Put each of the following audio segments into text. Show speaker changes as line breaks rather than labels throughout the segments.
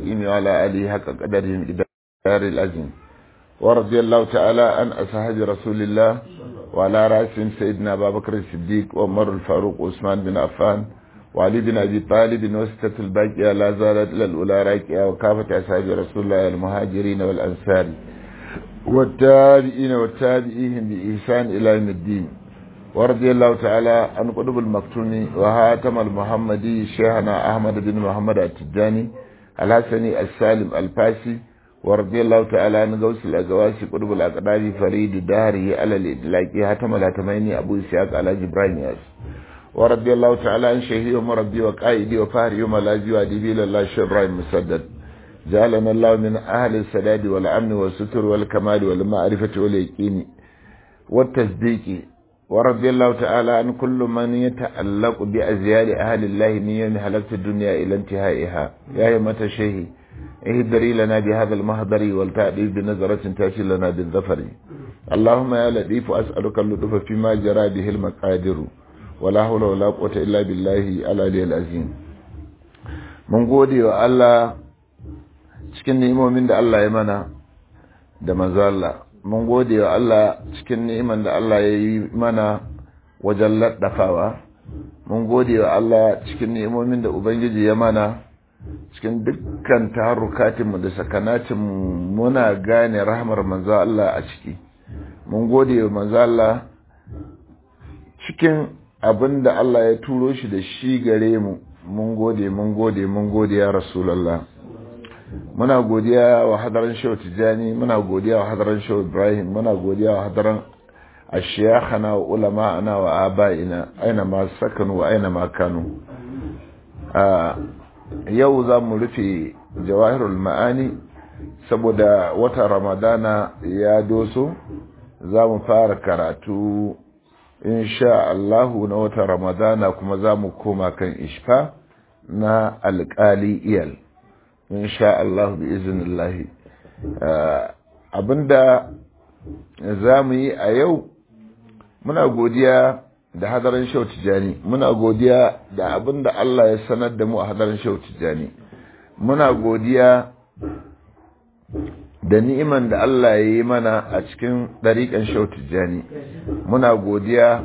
المستقيم وعلى آله حق قدره مقدار العظيم ورضي الله تعالى عن أصحاب رسول الله وعلى رأسهم سيدنا أبا بكر الصديق وعمر الفاروق وعثمان بن عفان وعلي بن أبي طالب وستة الباقية لا زالت إلى الأولى راكية وكافة أصحاب رسول الله المهاجرين والأنصار والتابعين والتابعين بإحسان إلى يوم الدين ورضي الله تعالى عن قطب المكتوم وهاتم المحمدي شيخنا أحمد بن محمد التجاني الحسني السالم الفاسي ورضي الله تعالى عن غوث الأزواسي قطب الأقدار فريد دهره على الإدلاك هاتم الهتميني أبو إسحاق على جبران ياس ورضي الله تعالى عن شيخي ومربي وقائدي وفهري وملاذي وأديبي لله شبراهيم مسدد جعلنا الله من أهل السداد والأمن والستر والكمال والمعرفة واليقين والتصديق ورضي الله تعالى عن كل من يتعلق بأزيال أهل الله من يوم هلكت الدنيا إلى انتهائها يا يمة شيخ اهدري لنا بهذا المهدر والتأديب بنظرة تأتي لنا بالظفر اللهم يا لطيف أسألك اللطف فيما جرى به المقادر ولا حول ولا قوة إلا بالله العلي العظيم من gode wa Allah cikin ni'imomin da Allah ya mana da manzo Allah mun gode wa Allah cikin ni'iman da Allah ya yi mana wajen laddafawa mun gode wa Allah cikin ni'imomin da Ubangiji ya mana cikin dukkan tarukatinmu da sakanatinmu muna gane rahmar manzo Allah a ciki mun gode wa manzo Allah cikin abin da Allah ya turo shi da shi gare mu mun gode mun gode mun gode ya Rasulullah muna godiya wa hadaran shehu tijjani muna godiya wa hadaran shehu ibrahim muna godiya wa hadaran ashiyakhana wa ulama'ana wa aba'ina aina ma sakanu wa aina ma kanu yau za mu rufe jawahirul ma'ani saboda wata ramadana ya doso za mu fara karatu insha Allahu na wata ramadana kuma za mu koma kan ishfa na alƙali iyal insha Allah bi izinillahi abinda za mu yi a yau muna godiya da hadarin shau tijani muna godiya da abinda Allah ya sanar da mu a hadarin shau tijani muna godiya da ni'iman da Allah ya yi mana a cikin ɗariƙan shau tijani muna godiya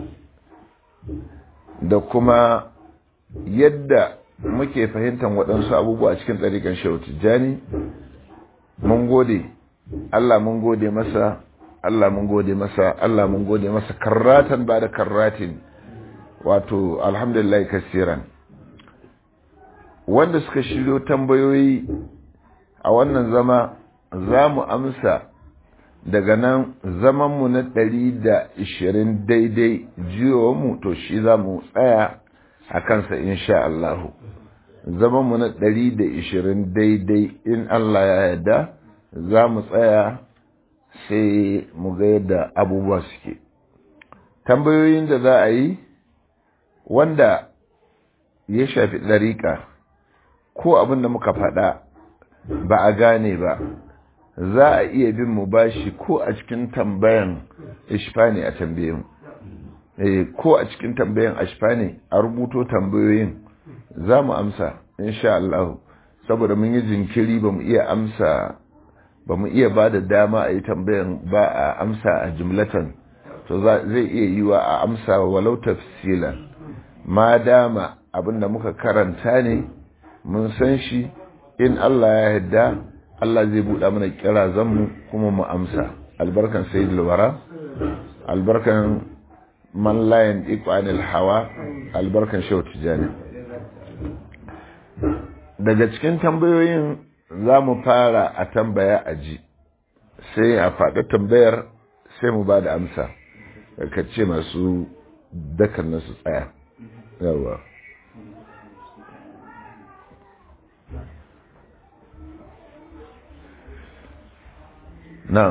da kuma yadda muke fahimtar waɗansu abubuwa cikin ɗariƙan shehu tijjani mun gode Allah mun gode masa Allah mun gode masa Allah mun gode masa karratan ba da karratin wato alhamdulillah kasiran wanda suka shiryo tambayoyi a wannan zama za mu amsa daga nan zamanmu na ɗari da ishirin daidai mu to shi za mu tsaya a kansa insha Allahu zamanmu na ɗari da ishirin daidai in Allah ya yarda za mu tsaya sai mu ga yadda abubuwa suke tambayoyin da za a yi wanda ya shafi ɗariƙa ko abin da muka faɗa ba a gane ba za a iya bin mu bashi ko a cikin tambayan ishfani a tambayin ko a cikin tambayan ashfani a rubuto tambayoyin za mu amsa insha Allah saboda mun yi jinkiri ba mu iya amsa ba mu iya ba da dama a yi tambayan ba a amsa a jimlatan to zai iya yi wa a amsa walau tafsilan ma dama abinda muka karanta ne mun san shi in Allah ya yarda Allah zai buɗa mana kira zanmu kuma mu amsa albarkan sayyidul wara albarkan man layin ikwanil hawa albarkan shehu tijani daga cikin tambayoyin za mu fara a tambaya a ji sai a faɗi tambayar sai mu ba da amsa ka ce masu dakan nasu tsaya yawa na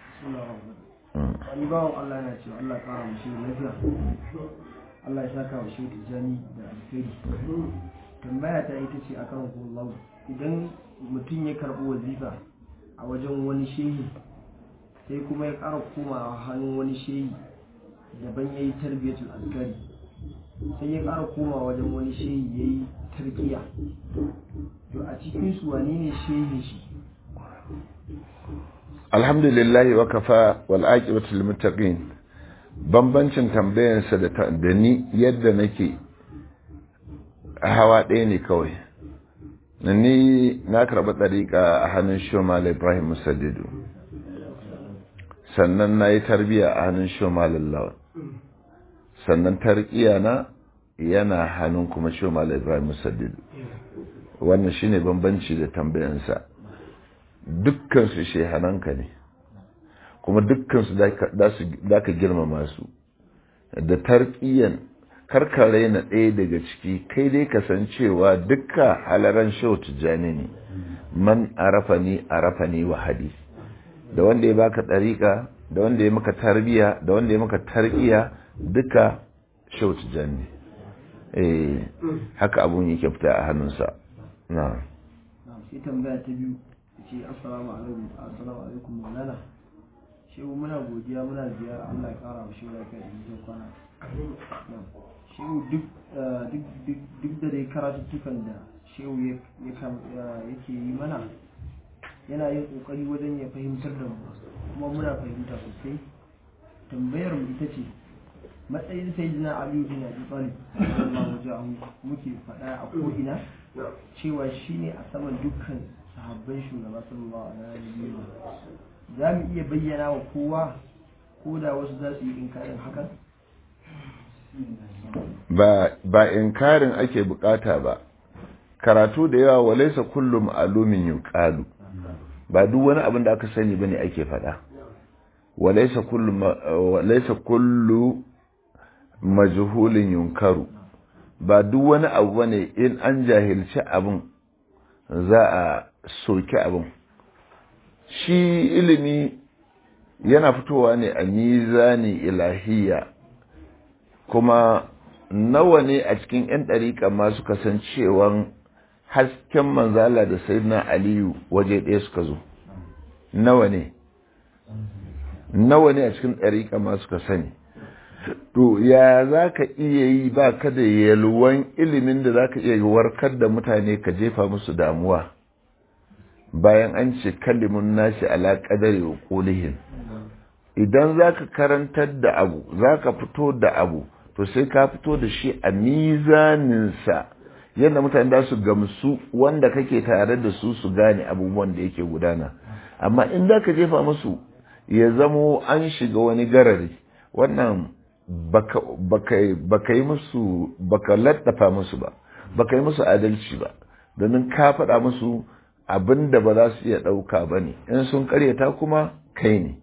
wani bawan Allah yana cewa Allah kara mu shi lafiya Allah ya saka wa shi tijani da alkhairi tambaya ta ita ce akan kullahu idan mutum ya karɓi wazifa a wajen wani shehi sai kuma ya ƙara komawa hannun wani shehi daban ya yi tarbiyatul azkari sai ya ƙara komawa wajen wani shehi ya yi tarkiya to a cikin su wane ne shehin shi
alhamdulillahi wa kafa wal aqibatu lil muttaqin bambancin tambayansa da da ni yadda nake hawa ɗaya ne kawai ni na karɓi ɗariƙa a hannun shomal ibrahim musaddidu sannan na yi tarbiya a hannun shomal lawan sannan tarkiya na yana hannun kuma shomal ibrahim musaddidu wannan shine bambanci da tambayansa dukkansu shehananka ne kuma dukkansu za ka girmama su da tarkiyan karkare na ɗaya daga ciki kai dai kasancewa dukka halaran shau tijjani ne man arafa ni arafa ni wahadi da wanda ya baka ɗariƙa da wanda ya maka tarbiya da wanda ya maka tarkiya duka shau tijjani eh haka abun yake fita a hannunsa na
sai tambaya ta biyu ce assalamu alaikum assalamu alaikum maulana shehu muna godiya muna ziyara Allah ya kara wa shehu lafiya da mutum kwana shehu duk duk da dai karatuttukan da shehu yake yi mana yana yin kokari wajen ya fahimtar da mu kuma muna fahimta sosai tambayar mu ita ce matsayin sayyidina ali bin abi talib sallallahu alaihi muke faɗa a ko'ina cewa shine a saman dukkan sahabban shugaba sallallahu alaihi wa za mu iya bayyana wa kowa ko da wasu za su yi inkarin hakan
ba ba inkarin ake bukata ba karatu da yawa walaisa kullum alumin yuqalu ba duk wani abin da aka sani bane ake faɗa walaisa kullu walaisa kullu majhulin yunkaru ba duk wani abu bane in an jahilci abin za a soki abin shi ilimi yana fitowa ne a mizani ilahiyya kuma nawa ne a cikin 'yan ɗariƙa masu kasancewan hasken manzala da sayyidina aliyu waje ɗaya suka zo nawa ne nawa ne a cikin ɗariƙa masu ka sani to ya za ka iya yi ba ka da yalwan ilimin da za ka iya warkar da mutane ka jefa musu damuwa bayan an ce kalimun nashi ala qadari wa qulihim idan za ka karantar da abu za ka fito da abu to sai ka fito da shi a mizaninsa yadda mutane da su gamsu wanda kake tare da su su gane abubuwan da yake gudana amma in za ka jefa musu ya zamo an shiga wani garari wannan baka yi musu baka laddafa musu ba baka yi musu adalci ba domin ka faɗa musu abin da ba za su iya ɗauka ba ne in sun karyata kuma kai ne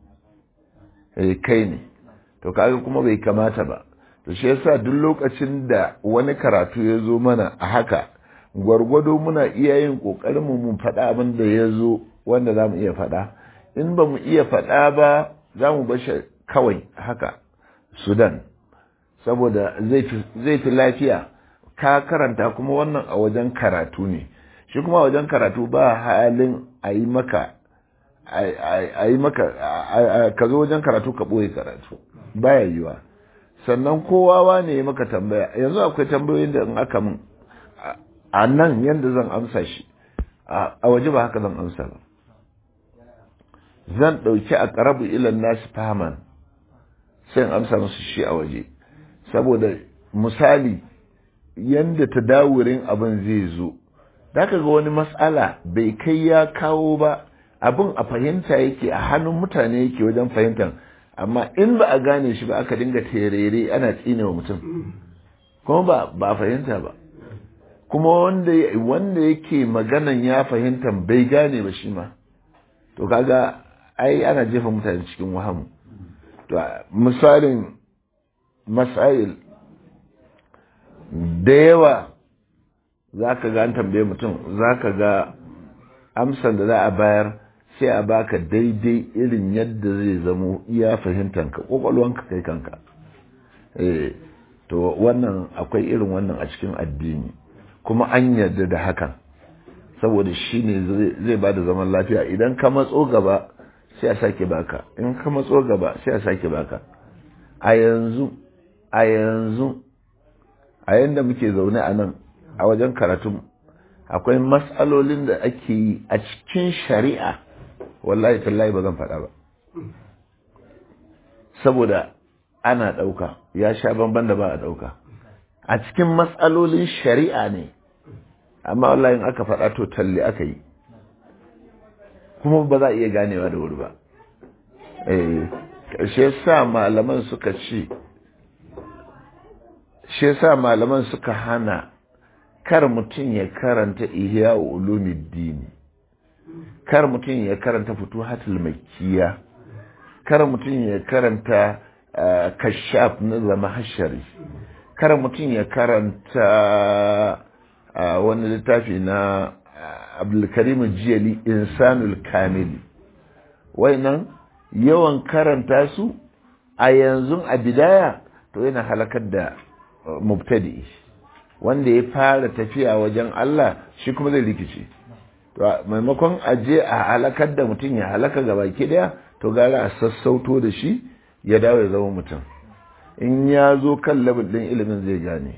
kai ne to kaga kuma bai kamata ba to shi yasa duk lokacin da wani karatu ya zo mana a haka gwargwado muna iya yin ƙoƙarin mu faɗa abin da ya zo wanda za mu iya faɗa in ba mu iya faɗa ba za mu bashi kawai haka sudan saboda zai fi lafiya ka karanta kuma wannan a wajen karatu ne shi kuma wajen karatu ba halin a yi maka a yi maka ka zo wajen karatu ka ɓoye karatu baya yiwa sannan kowawa ne ya maka tambaya yanzu akwai tambayoyin da in aka min a nan yadda zan amsa shi a waje ba haka zan amsa ba zan ɗauki a ƙarabu ilan nasu fahaman sai in amsa musu shi a waje saboda misali yadda ta dawurin abin zai zo da ga wani matsala bai kai ya kawo ba abin a fahimta yake a hannun mutane yake wajen fahimtar amma in ba a gane shi ba aka dinga terere ana tsinewa mutum kuma ba ba a fahimta ba kuma wanda wanda yake maganan ya fahimta bai gane ba shi ma to kaga ai ana jefa mutane cikin wahamu to misalin masail da yawa za ka ga an tambaye mutum za ka ga amsan da za a bayar sai a baka daidai irin yadda zai zamo iya fahimtanka kwakwalwanka kai kanka eh to wannan akwai irin wannan a cikin addini kuma an yarda da hakan saboda shi ne zai ba da zaman lafiya idan ka matso gaba sai a sake baka in ka matso gaba sai a sake baka a yanzu a yanzu a yanda muke zaune a nan a wajen karatun akwai matsalolin da ake yi a cikin shari'a wallahi tallahi ba zan faɗa ba saboda ana ɗauka ya sha bamban da ba a ɗauka a cikin matsalolin shari'a ne amma wallahi in aka faɗa to talle aka yi kuma ba za a iya ganewa da wuri ba shi sa malaman suka ce shi sa malaman suka hana kar mutum ya karanta ihya ulumuddin kar mutum ya karanta futuhatul makkiya kar mutum ya karanta kashaf na zama hashari kar mutum ya karanta wani littafi na abdulkarim jiyali insanul kamili nan yawan karanta su a yanzu a bidaya to yana halakar da mubtadi wanda ya fara tafiya wajen Allah shi kuma zai rikice to maimakon aje a halakar da mutum ya halaka gaba ki daya to gara a sassauto da shi ya dawo ya zama mutum in ya zo kan labin din ilimin zai gane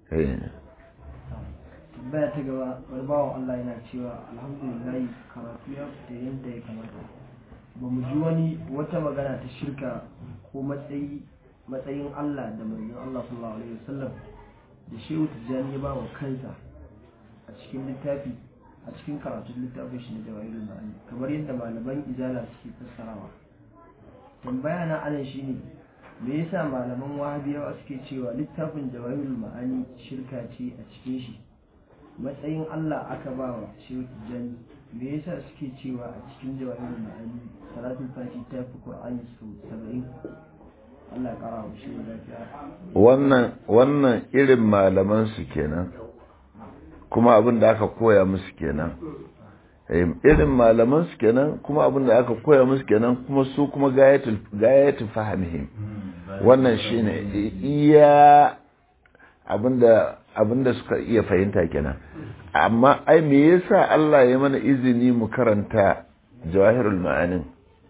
baya ta gaba wani bawan Allah yana cewa alhamdulillah karatu ya fita yadda ya kamata ba mu ji wani wata magana ta shirka ko matsayi matsayin Allah da manzon Allah sallallahu alaihi wasallam da shehu tijjani ya ba wa kansa a cikin littafi a cikin karatun littafin shi na jawahirul ma'ani kamar yadda malaman izala suke fassarawa tambaya na anan shine me yasa malaman wahabiyawa suke cewa littafin jawahirul ma'ani shirka ce a cikin shi matsayin Allah aka ba wa shehu tijjani me yasa suke cewa a cikin jawahirul ma'ani salatul fati ta fi qur'ani sau saba'in Allah ya kara wa shehu lafiya
wannan wannan irin malaman su kenan kuma abin da aka koya musu kenan irin malaman su kenan kuma abin da aka koya musu kenan kuma su kuma gayatul gayatul fahimihim wannan shine iya abinda abinda suka iya fahimta kenan amma ai me yasa Allah ya mana izini mu karanta jawahirul ma'anin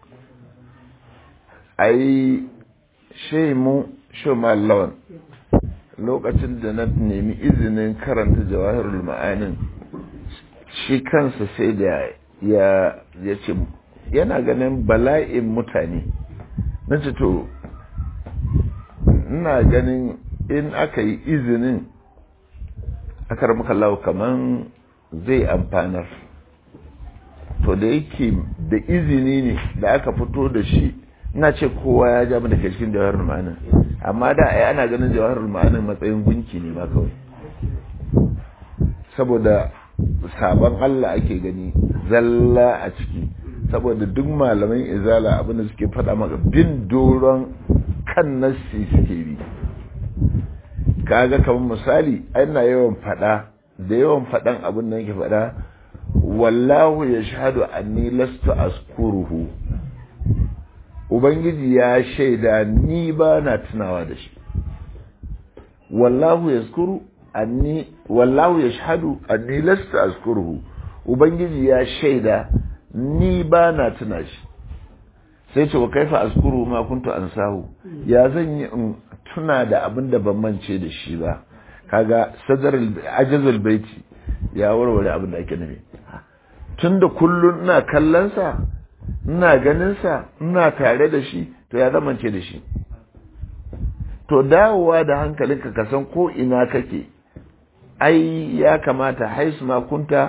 ai shey mu shumallawan lokacin da na nemi izinin karanta jawahirul ma'anin shi kansa sai da ya ya ce yana ganin bala'in mutane na ce to ina ganin in aka yi izinin akar makallawa kaman zai amfanar to da yake da izini ne da aka fito da shi ina ce kowa ya ja da cikin jawaharul ma'anin amma da ai ana ganin jawaharul ma'anin matsayin gunki ne ma kawai saboda sabon Allah ake gani zalla a ciki saboda duk malaman izala abinda suke faɗa maka bin doron kan nassi suke bi kaga kamar misali ana yawan faɗa da yawan faɗan abin da yake faɗa wallahu ya shahadu anni lastu askuruhu ubangiji ya shaida ni ba na tunawa da shi wallahu yaskuru anni wallahu yashhadu anni lastu azkuruhu ubangiji ya shaida ni ba na tuna shi sai ce wa kaifa azkuru ma kuntu ansahu ya zan yi in tuna da abin da ban mance da shi ba kaga sadar ajazul baiti ya warware abin da ake nufi tunda kullun ina kallon sa ina ganin sa ina tare da shi to ya zamance da shi to dawowa da hankalinka ka san ko ina kake ai ya kamata haisu ma kunta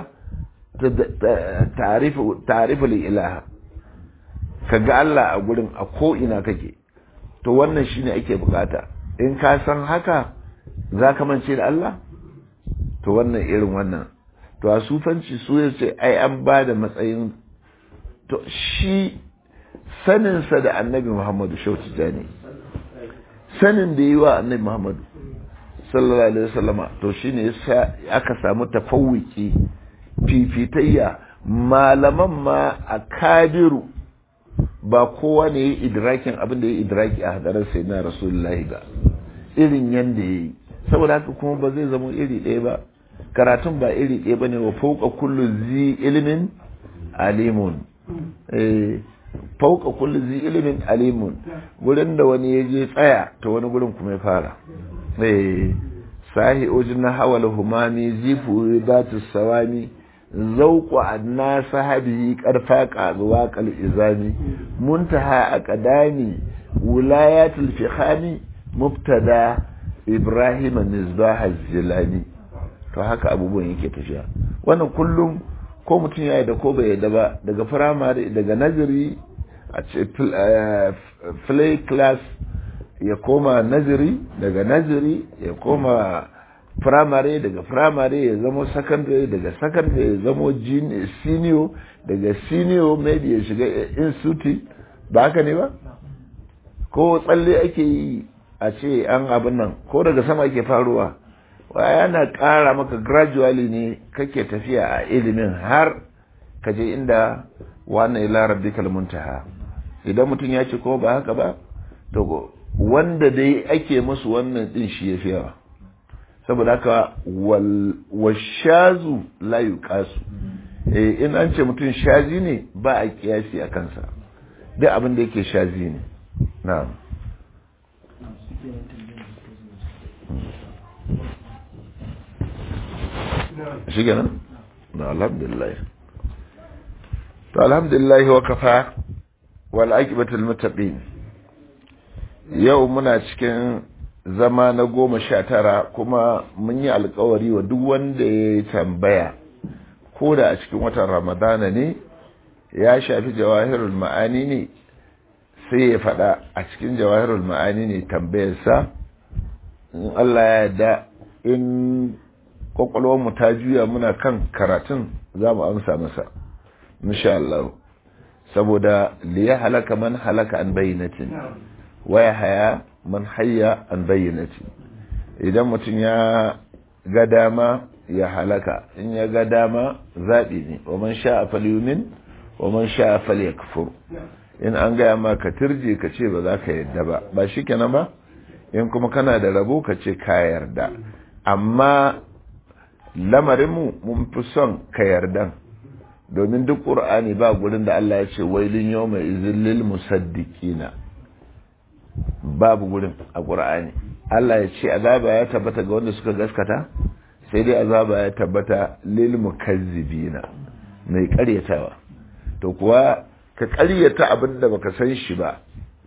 ta'rifu ilaha ka ga Allah a gurin a ko ina kake to wannan shine ake bukata in ka san haka za ka mance da Allah to wannan irin wannan to a sufanci su ya ce ai an ba da matsayin to shi saninsa da annabi Muhammadu shautu jani sanin da yi wa annabi Muhammadu sallallahu alaihi wasallama to shine yasa aka samu tafawuki fifitayya malaman ma a kabiru ba kowa ne ya idrakin abin da ya idraki a hadarar sai na rasulullahi ba irin yanda ya yi saboda haka kuma ba zai zama iri ɗaya ba karatun ba iri ɗaya ba ne wa fauka kullu zi ilimin alimun fauka kullu zi ilimin alimun gurin da wani ya je tsaya ta wani gurin kuma ya fara sahi ujin hawal humami zifu datu sawami zauku anna sahabi karfa qazuwa qal izami muntaha aqdami wilayatul fikhami mubtada ibrahim misbah az-zilani to haka abubuwan yake tafiya wannan kullum ko mutum ya da ko bai yadda ba daga firamare daga naziri a ce play class ya koma naziri daga naziri ya koma firamare daga firamare ya zamo secondary daga secondary ya zamo senior daga senior maybe ya shiga institute ba haka ne ba ko tsalle ake yi a ce an abin nan ko daga sama ake faruwa yana ƙara maka gradually ne kake tafiya a ilimin har ka je inda wannan ila rabbikal muntaha idan mutum ya ce ko ba haka ba to wanda dai ake musu wannan din shi yafi yawa saboda haka washazu la yuqasu eh in an ce mutum shazi ne ba a kiyasi a kansa duk abin da yake shazi ne na'am shi kenan na alhamdulillah to alhamdulillah wa kafa wal aqibatul muttaqin yau muna cikin zama na goma sha tara kuma mun yi alkawari wa duk wanda ya tambaya ko da a cikin watan ramadana ne ya shafi jawahirul ma'ani ne sai ya faɗa a cikin jawahirul ma'ani ne tambayarsa in Allah ya yarda in mu ta juya muna kan karatun za mu amsa masa insha Allah saboda liya halaka man halaka an bayyanatin waya haya man hayya an bayyanatin idan mutum ya ga dama ya halaka in ya ga dama zaɓi ne wa man sha a falyumin wa man sha a falyakfur in an gaya ma ka turje ka ce ba za ka yarda ba ba shi kenan ba in kuma kana da rabo ka ce ka yarda amma lamarinmu mun fi son ka yardan domin duk ƙur'ani ba gurin da Allah ya ce wailin yau mai izillil musaddiqina babu gurin a ƙur'ani Allah ya ce azaba ya tabbata ga wanda suka gaskata sai dai azaba ya tabbata lil mukazzibina mai ƙaryatawa to kuwa ka ƙaryata abin da baka san shi ba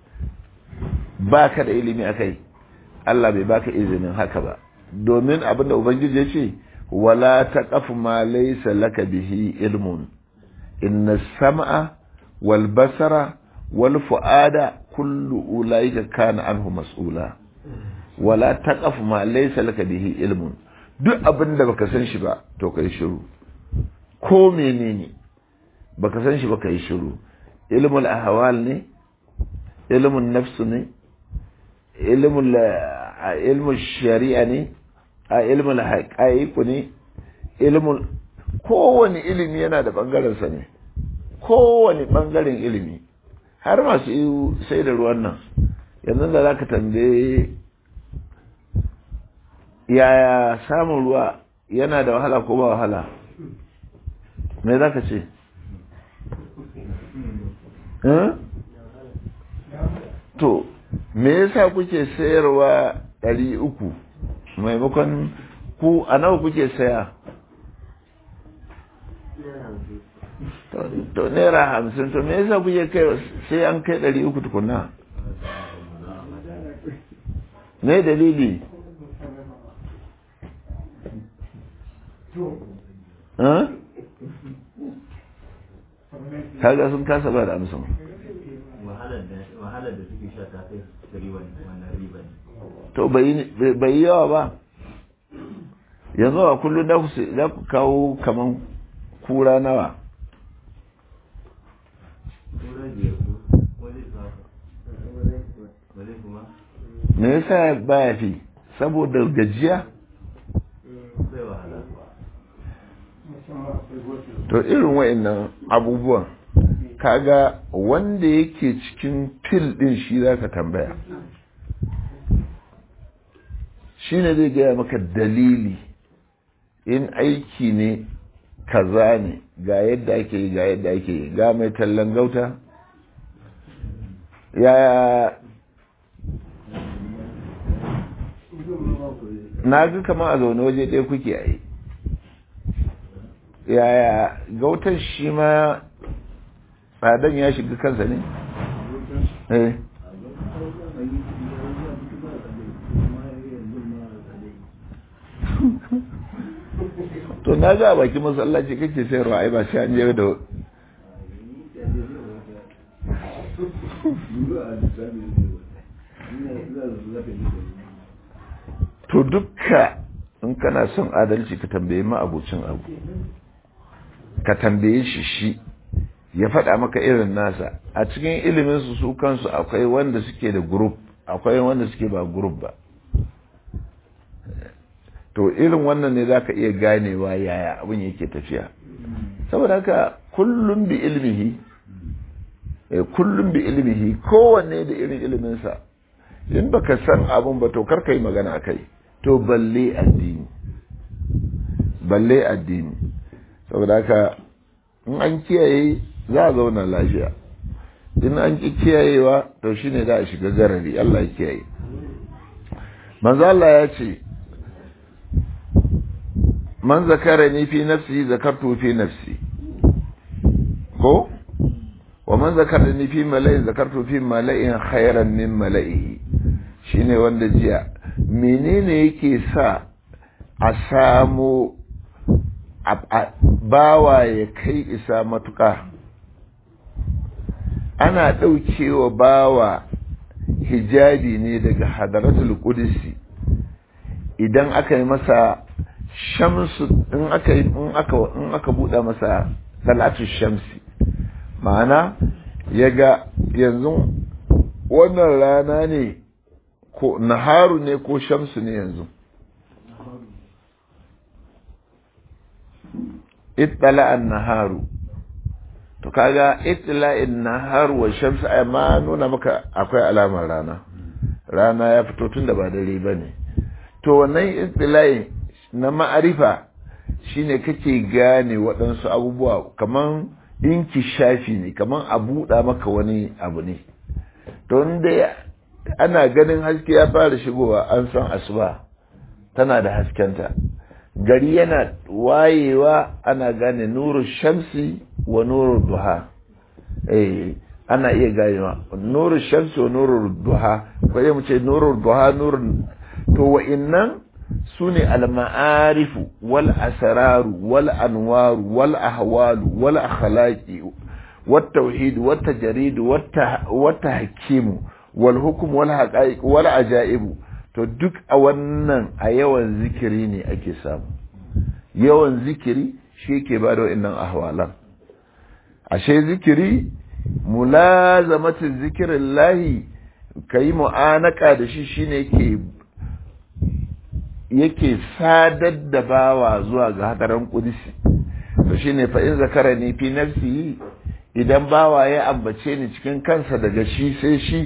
baka da ilimi akai Allah bai baka izinin haka ba domin abin da ubangiji ya ce ولا تقف ما ليس لك به علم إن السمع والبصر والفؤاد كل أولئك كان عنه مسؤولا ولا تقف ما ليس لك به علم duk abin da baka san shi ba to kai shiru ko menene baka san shi ba kai shiru ilmul ahwal ne ilmun nafs ne ilmul ilmul shari'a ne a ilmin haƙa'iku ne ilmin kowane ilimi yana da ɓangarensa ne kowane ɓangaren ilimi har masu sai da ruwan nan yanzu da za ka tambaye yaya samun ruwa yana da wahala ko ba wahala me za ka ce to me yasa kuke sayarwa ɗari uku maimakon ku a nawa kuke saya to naira hamsin to me yasa kuke kai sai an kai ɗari uku tukuna me dalili kaga sun kasa ba da amsan
wahalar da suke sha ta kai gari wannan riba ne
to bai yi yawa ba yanzu a kullum za ku kawo kaman kura nawa me yasa baya fi saboda gajiya to irin wa'annan abubuwan kaga wanda yake cikin fil din shi zaka tambaya shi ne zai gaya maka dalili in aiki ne kaza ne ga yadda ake yi ga yadda ake yi ga mai tallan gauta ya na ga kama a zaune waje ɗaya kuke a yi yaya gautar shi ma tsadan ya shiga kansa ne? eh to na ga a baki masallaci kake sayarwa ai ba sai an je da to dukka in kana son adalci ka tambaye ma abocin abu ka tambaye shi shi ya faɗa maka irin nasa a cikin ilimin su su kansu akwai wanda suke da group akwai wanda suke ba group ba to irin wannan ne zaka iya ganewa yaya abin yake tafiya saboda haka kullum bi ilmihi kullum bi ilmihi kowanne da irin iliminsa in baka san abun ba to karka yi magana kai to balle addini balle addini saboda haka in an kiyaye za a zauna lafiya in an ki kiyayewa to shine za a shiga garari Allah ya kiyaye manzo Allah ya ce man zakarani fi nafsi zakartu fi nafsi ko wa man zakarani fi mala'in zakartu fi mala'in khairan min mala'ihi shine wanda jiya menene yake sa a samu bawa ya kai isa matuka ana ɗaukewa bawa hijabi ne daga hadaratul qudsi idan aka yi masa shamsu in aka in aka in aka buɗe masa salatu shamsi ma'ana yaga yanzu wannan rana ne ko naharu ne ko shamsu ne yanzu ittala an-naharu to kaga ittila'in nahar wa shamsu ai ma nuna maka akwai alamar rana rana ya fito tun da ba dare bane to wannan ittila'i na ma'arifa shine kake gane waɗansu abubuwa kaman inki shafi ne kaman a buɗa maka wani abu ne to inda ana ganin haske ya fara shigowa an san asuba tana da haskenta gari yana wayewa ana gane nuru shamsi wa nuru duha eh ana iya ganewa nuru shamsi wa nuru duha ko mu ce nuru duha nuru to wa'innan sune al-ma'arifu wal asraru wal anwaru wal ahwalu wal akhlaqi wat tauhid wat tajrid wat tahkim wal hukm wal haqa'iq wal ajaibu to duk a wannan a yawan zikiri ne ake samu yawan zikiri shi ke ba da wa'annan ahwalan ashe zikiri mulazamatin zikirin lahi ka yi mu'anaka da shi shine yake yake sadar da bawa zuwa ga hadarin kudisi to shine fa in zakara ni fi nafsi idan bawa ya ambace ni cikin kansa daga shi sai shi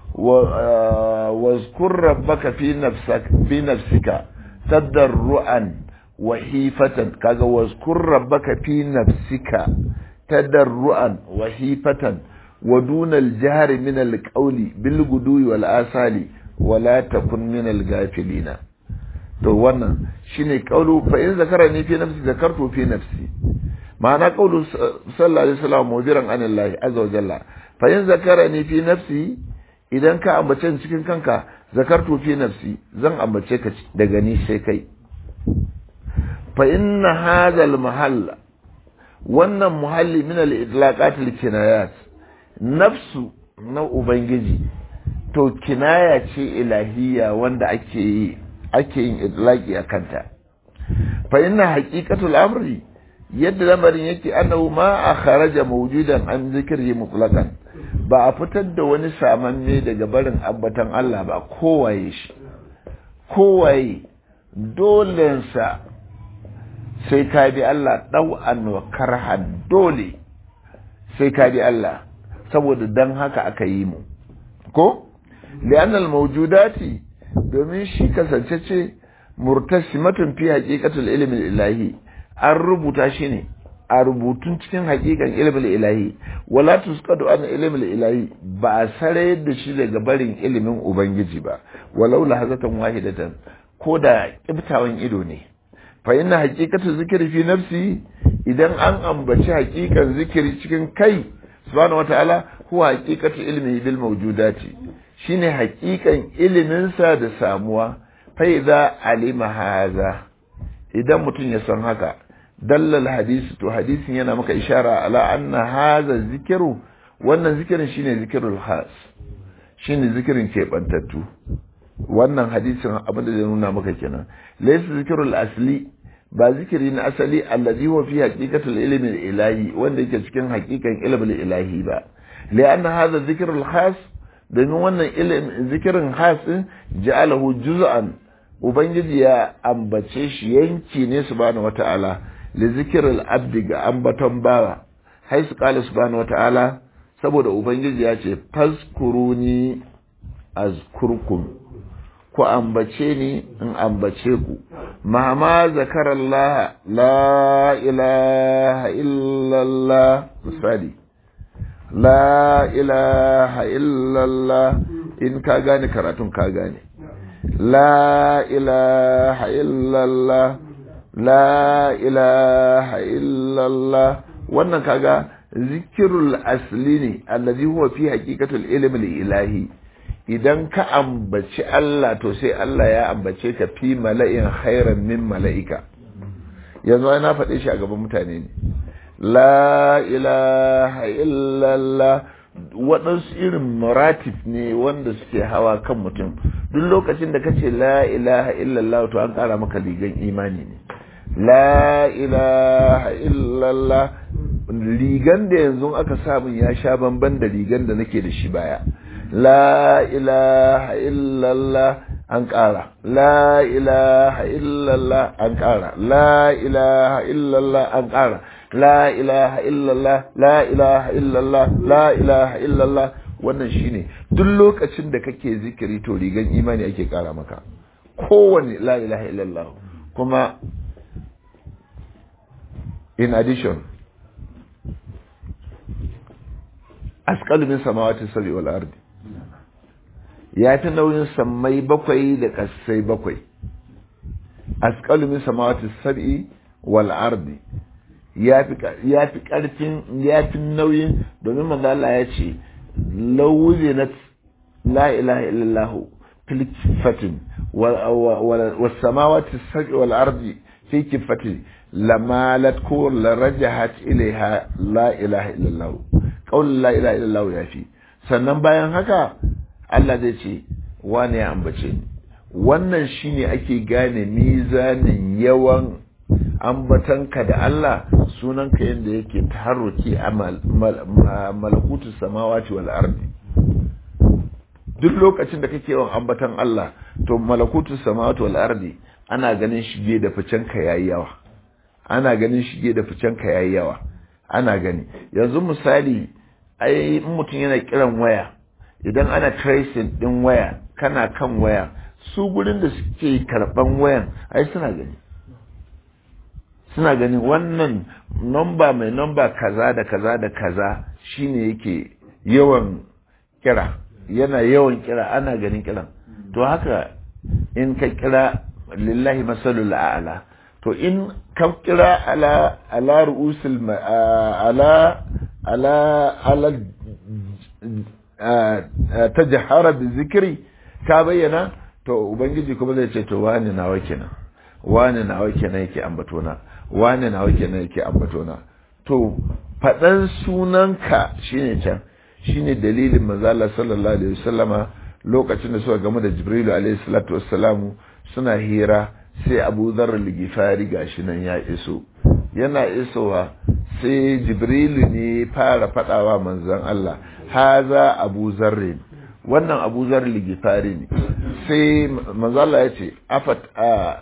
واذكر ربك في نفسك في نفسك تضرعا وخيفة كذا واذكر ربك في نفسك تضرعا وخيفة ودون الجهر من القول بالغدو والآصال ولا تكن من الغافلين to wannan shine kaulu fa in zakarani fi nafsi zakartu fi nafsi ma'ana kaulu sallallahu alaihi wasallam mudiran anillahi azza wa jalla fa in zakarani fi nafsi idan ka ambace cikin kanka zakartu fi nafsi zan ambace ka daga ni sai kai fa inna hadha al mahalla wannan muhalli min al idlaqat al kinayat nafsu na ubangiji to kinaya ce ilahiyya wanda ake yi ake yin idlaqi akanta fa inna haqiqatul amri yadda lamarin yake annahu ma akharaja mawjudan an zikri mutlaqan ba a fitar da wani samanne daga barin abbatan Allah ba kowaye shi kowaye dolensa sai ka bi Allah ɗau'an wa karhan dole sai ka bi Allah saboda dan haka aka yi mu ko li'annal mawjudati domin shi kasance ce murtasimatun fi haqiqatul ilmi ilahi an rubuta shi ne a rubutun cikin hakikan ilimin ilahi wala tusqadu an ilimin ilahi ba a sare da shi daga barin ilimin ubangiji ba walau lahazatan wahidatan ko da kibtawan ido ne fa inna haqiqatu zikri fi nafsi idan an ambaci haqiqan zikiri cikin kai subhanahu wataala huwa haqiqatu ilmi bil mawjudati shine haqiqan ilimin sa da samuwa fa idza alima hadha idan mutum ya san haka dallal hadisi to hadisin yana maka ishara ala anna hadha zikru wannan zikirin shine zikirul khas shine zikirin keɓantattu wannan hadisin abin da zai nuna maka kenan laysa zikirul asli ba zikiri na asali allazi huwa fi haqiqatul ilmi ilahi wanda yake cikin haqiqan ilmin ilahi ba lianna hadha zikrul khas domin wannan ilimin zikirin khas din ja'alahu juz'an ubangiji ya ambace shi yanki ne subhanahu wata'ala li zikril abdi ga ambaton bawa haisu qala subhanahu wata'ala saboda ubangiji ya ce fazkuruni azkurkum ku ambace ni in ambace ku mama zakarallah la ilaha illallah misali la ilaha illallah in ka gane karatun ka gane la ilaha illallah la ilaha illallah wannan kaga zikirul asli ne allazi huwa fi haqiqatul ilmi ilahi idan ka ambaci Allah to sai Allah ya ambace ka fi mala'in khairan min mala'ika yanzu na faɗe shi a gaban mutane ne la ilaha illallah waɗansu irin muratif ne wanda suke hawa kan mutum duk lokacin da kace la ilaha illallah to an ƙara maka ligan imani ne la ilaha illallah ligan da yanzu aka samun ya sha bamban da ligan da nake da shi baya la ilaha illallah an ƙara la ilaha illallah an ƙara la ilaha illallah an ƙara la ilaha illallah la ilaha illallah la ilaha illallah wannan shine duk lokacin da kake zikiri to rigan imani ake ƙara maka kowane la ilaha illallah kuma in addition asqalu min samawati sabi wal ardi ya fi nauyin sammai bakwai da kasai bakwai asqalu min samawati sabi wal ardi ya fi karfin ya fi nauyin domin manzo Allah ya ce lawuzinat la ilaha illallah fil kifatin was samawati sabi wal ardi fi kifatin lamalat ko larajahat ilaiha la ilaha illallah qaul la ilaha illallah ya fi sannan bayan haka Allah zai ce wane ya ambace ni wannan shine ake gane mizanin yawan ambatanka da Allah sunanka yadda yake taharruki a malakutu samawati wal ardi duk lokacin da kake yawan ambatan Allah to malakutu samawati wal ardi ana ganin shige da ficen ka yayi yawa ana ganin shige da ficen ka yayi yawa ana gani yanzu misali ai in mutum yana kiran waya idan ana tracing din waya kana kan waya su gurin da suke karban wayan ai suna gani suna gani wannan nomba mai nomba kaza da kaza da kaza shine yake yawan kira yana yawan kira ana ganin kiran to haka in ka kira lillahi masalul a'la to in ka kira ala ala ru'usul ala ala ala tajahara bi zikri ka bayyana to ubangiji kuma zai ce to wani nawa kenan wani nawa kenan yake ambatona wani nawa kenan yake ambatona to faɗan sunanka shine can shine dalilin manzala sallallahu alaihi wasallama lokacin da suka gamu da jibrilu alaihi salatu wassalamu suna hira sai abu zarar ligifari gashi nan ya iso yana isowa sai jibrilu ne fara faɗawa manzan Allah haza abu zarrin wannan abu zarar ligifari ne sai manzala ya ce afat a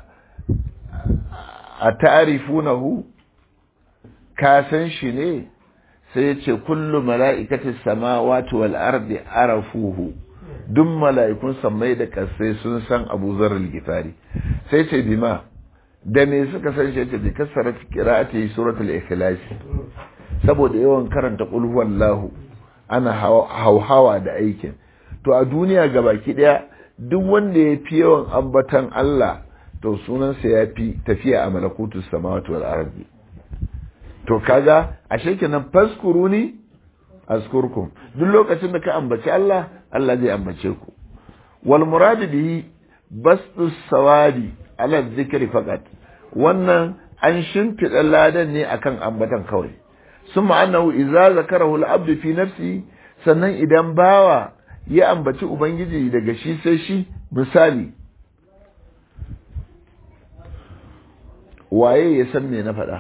a ta'arifunahu ka san shi ne sai ce kullu mala'ikati samawati wal ardi arafuhu duk mala'ikun sammai da kasai sun san Abu Zar al-Ghifari sai ce bima da me suka san shi ce bi kasarat qira'ati suratul ikhlas saboda yawan karanta qul huwallahu ana hauhawa da aikin to a duniya gabaki daya duk wanda ya fi yawan ambatan Allah to sunansa ya fi tafiya a malakutu samawati wal ardi to kaga ashe kenan faskuruni askurkum duk lokacin da ka ambaci Allah Allah zai ambace ku wal murad bihi bastu sawadi ala dhikri faqat wannan an shimfiɗa ladan ne akan ambatan kawai summa annahu idza zakarahu al-abdu fi nafsi sannan idan bawa ya ambaci ubangiji daga shi sai shi misali waye ya san me na faɗa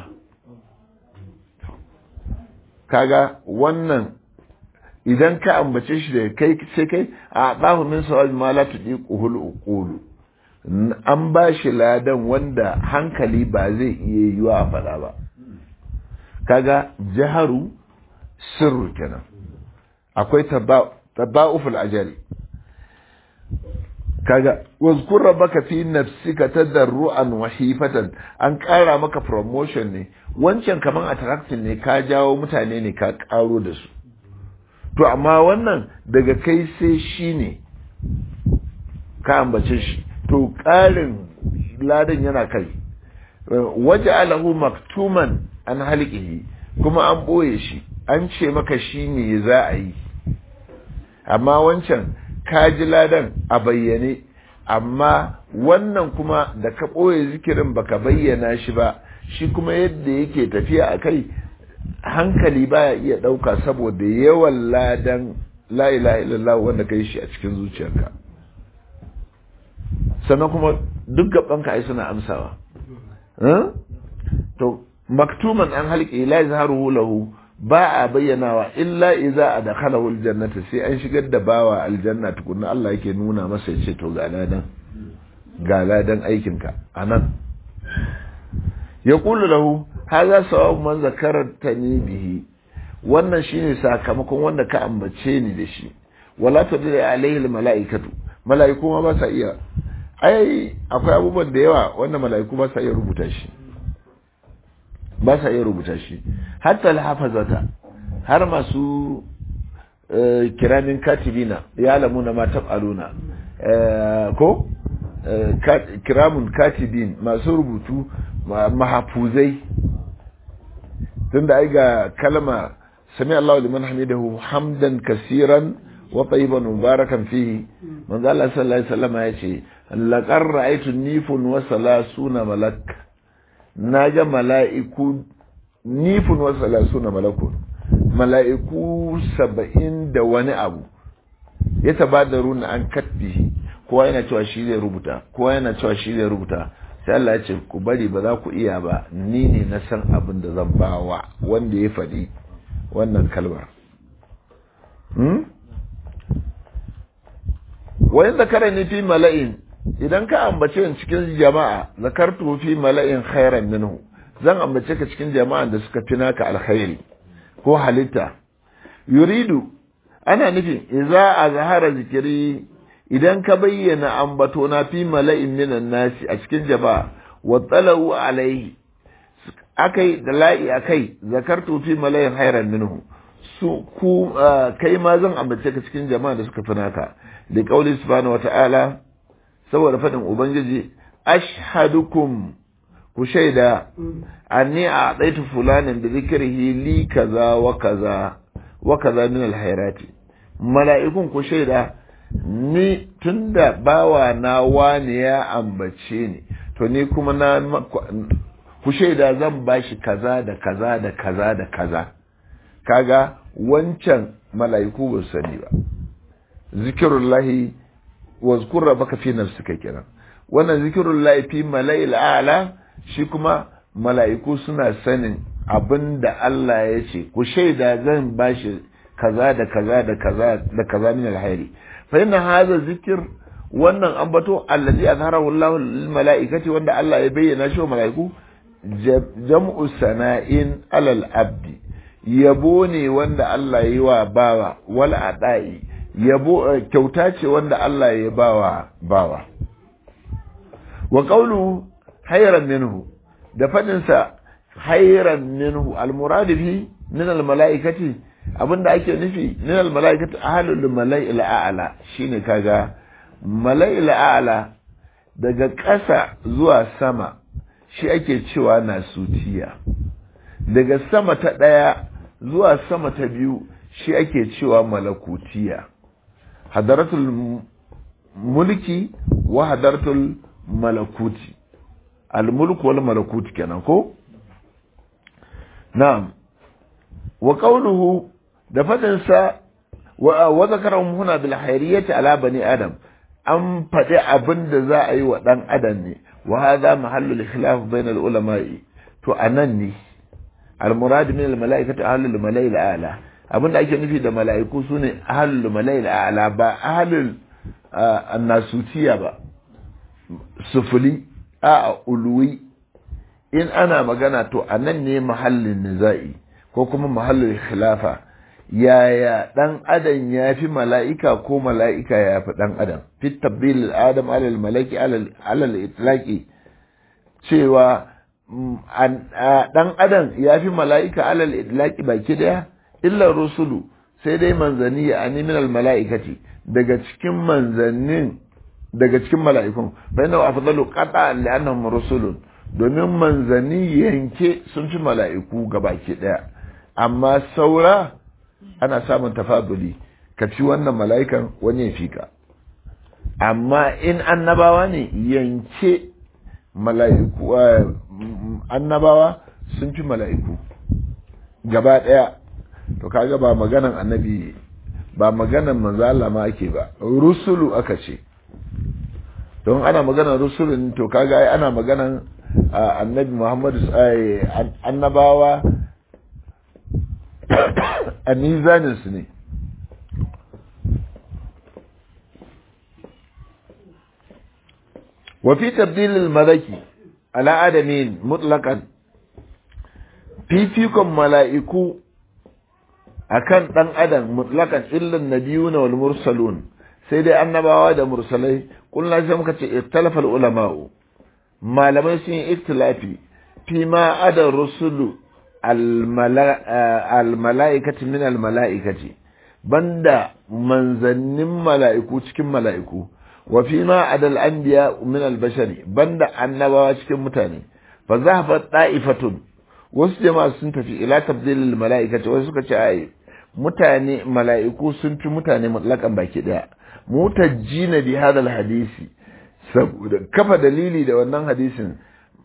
kaga wannan idan ka ambace shi da kai sai kai a ɗahu min sawabi ma la tudiquhul uqulu an ba shi ladan wanda hankali ba zai iya yiwa a faɗa ba kaga jaharu sirru kenan akwai taba'uful ajali kaga wazkur rabbaka fi nafsika tadarruan wa hifatan an ƙara maka promotion ne wancan kaman attraction ne ka jawo mutane ne ka ƙaro da su to amma wannan daga kai sai shi ne ka ambace shi to ƙarin ladan yana kai waje alahu maktuman an halƙihi kuma an ɓoye shi an ce maka shi ne za a yi amma wancan ka ji ladan a bayyane amma wannan kuma da ka ɓoye zikirin baka bayyana shi ba shi kuma yadda yake tafiya a kai hankali baya iya ɗauka saboda yawan ladan la ilaha illallah wanda ka yi shi a cikin zuciyarka sannan kuma duk gabanka ai suna amsawa to maktuman an halƙe la yazharuhu lahu ba a bayyanawa illa idza adkhalahu aljannata sai an shigar da bawa aljanna tukunna Allah yake nuna masa ya ce to ga ladan ga ladan aikinka anan yaqulu lahu hadha sawabu man zakartani bihi wannan shine sakamakon wanda ka ambace ni da shi wala tadri alaihi almalaikatu malaiku ma ba sa iya ai akwai abubuwan da yawa wanda malaiku ba sa iya rubuta shi ba sa iya rubuta shi hatta alhafazata har masu kiramin katibina ya lamuna ma tab'aluna ko kiramun katibin masu rubutu mahafuzai tunda ai ga kalma sami Allah liman hamidahu hamdan kasiran wa tayyiban mubarakan fihi manzo Allah sallallahu alaihi wasallam ya ce laqad ra'aytu nifun wa salasuna malak naga mala'iku nifun wa salasuna malakun mala'iku saba'in da wani abu ya tabadaru na an katbihi kowa yana cewa shi zai rubuta kowa yana cewa shi zai rubuta sai Allah ya ce ku bari ba za ku iya ba ni ne na san abin da zan ba wa wanda ya faɗi wannan kalmar wani zakara ne fi mala'in idan ka ambace ni cikin jama'a zakartu fi mala'in khairan minhu zan ambace ka cikin jama'an da suka fi naka alkhairi ko halitta yuridu ana nufin idza azhara zikiri idan ka bayyana ambato na fi mala'in minan nasi a cikin jama'a wa talau alaihi akai da la'i akai zakartu fi mala'in khairan minhu su ku kai ma zan ambace ka cikin jama'a da suka fi naka da kauli subhanahu wata'ala saboda fadin ubangiji ashhadukum ku shaida anni a ɗaitu fulanin da zikirhi li kaza wa kaza wa kaza min alhairati mala'ikun ku shaida ni tunda bawa na wani ya ambace ni to ni kuma na ku shaida zan bashi kaza da kaza da kaza da kaza kaga wancan mala'iku ba su sani ba zikirullahi wazkur rabbaka fi nafsika kenan wannan zikirullahi fi mala'il a'la shi kuma mala'iku suna sanin abin da Allah ya ce ku shaida zan bashi kaza da kaza da kaza da kaza min alhairi fa inna hadha zikir wannan ambato allazi azharahu Allah lil mala'ikati wanda Allah ya bayyana shi wa mala'iku jam'u sana'in alal abdi yabo ne wanda Allah ya yi wa bawa wal adai yabo kyauta ce wanda Allah ya bawa bawa wa qawlu hayran minhu da fadinsa hayran minhu almurad fi min almalaikati abinda ake nufi min almalaikati ahlul mala'il a'la shine kaga mala'il a'la daga ƙasa zuwa sama shi ake cewa nasutiya daga sama ta ɗaya zuwa sama ta biyu shi ake cewa malakutiya hadaratul mulki wa hadaratul malakuti al-mulku wal malakuti kenan ko na'am wa qawluhu da fadin sa wa wa zakarahum huna bil hayriyati ala bani adam an faɗi abin da za a yi wa ɗan adam ne wa hadha mahallul khilaf bayna al ulama'i to anan ne al murad min al mala'ikati ahlul mala'il a'la abin da ake nufi da mala'iku sune ahlul mala'il a'la ba ahlul annasutiya ba sufuli a ulwi in ana magana to anan ne mahallin nizai ko kuma mahallin khilafa yaya dan adam ya fi mala'ika ko mala'ika ya fi dan adam fi tabdil adam alal malaki alal itlaqi cewa dan adam ya fi mala'ika alal itlaqi baki daya illa rusulu sai dai manzanni ya ani min al mala'ikati daga cikin manzannin daga cikin mala'ikun bai na afdalu qata li'annahum rusulun domin manzanni yanke sun fi mala'iku gabaki daya amma saura ana samun tafaduli ka fi wannan mala'ikan wani ya fi ka amma in annabawa ne yanke mala'iku annabawa sun fi mala'iku gaba daya to kaga ba maganan annabi ba maganan manzo Allah ma ake ba rusulu aka ce don ana maganan rusulun to kaga ai ana maganan annabi Muhammadu annabawa a mizaninsu ne wafi tabdilil malaki ala adamin mutlakan fifikon mala'iku akan ɗan adam mutlakan illan nabiyuna wal mursalun sai dai annabawa da mursalai kullum sai muka ce ikhtalafa ulama'u malamai sun yi ikhtilafi fi ma ada rusulu almala'ikati min almala'ikati banda manzannin mala'iku cikin mala'iku wa fi ma adal anbiya min albashari banda annabawa cikin mutane fa zahabat da'ifatun wasu jama'a sun tafi ila tabdilil mala'ikati wasu suka ce ai mutane mala'iku sun fi mutane mutlakan baki daya mutajjina bi hadal hadisi saboda kafa dalili da wannan hadisin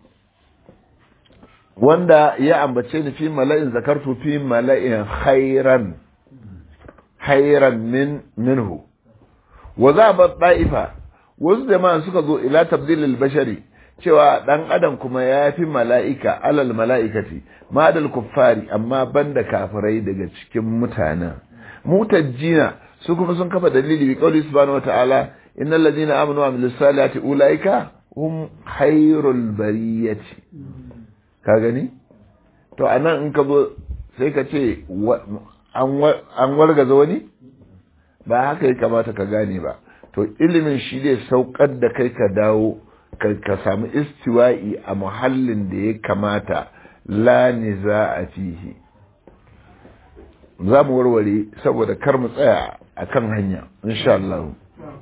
wanda ya ambace ni fi mala'in zakartu fi mala'in khairan khairan min minhu wa za ba da'ifa wasu jama'a suka zo ila tabdilil bashari cewa dan adam kuma ya fi mala'ika alal mala'ikati madal kuffari amma banda kafirai daga cikin mutanen mutajjina su kuma sun kafa dalili bi qawli subhanahu wata'ala innal ladina amanu wa amilus salihati ulaika hum khairul bariyati ka gani to anan in ka zo sai ka ce an wargaza wani ba haka ya kamata ka gane ba to ilimin shi zai saukar da kai ka dawo ka samu istiwa'i a muhallin da ya kamata la niza a fihi za mu warware saboda kar mu tsaya a kan hanya insha Allah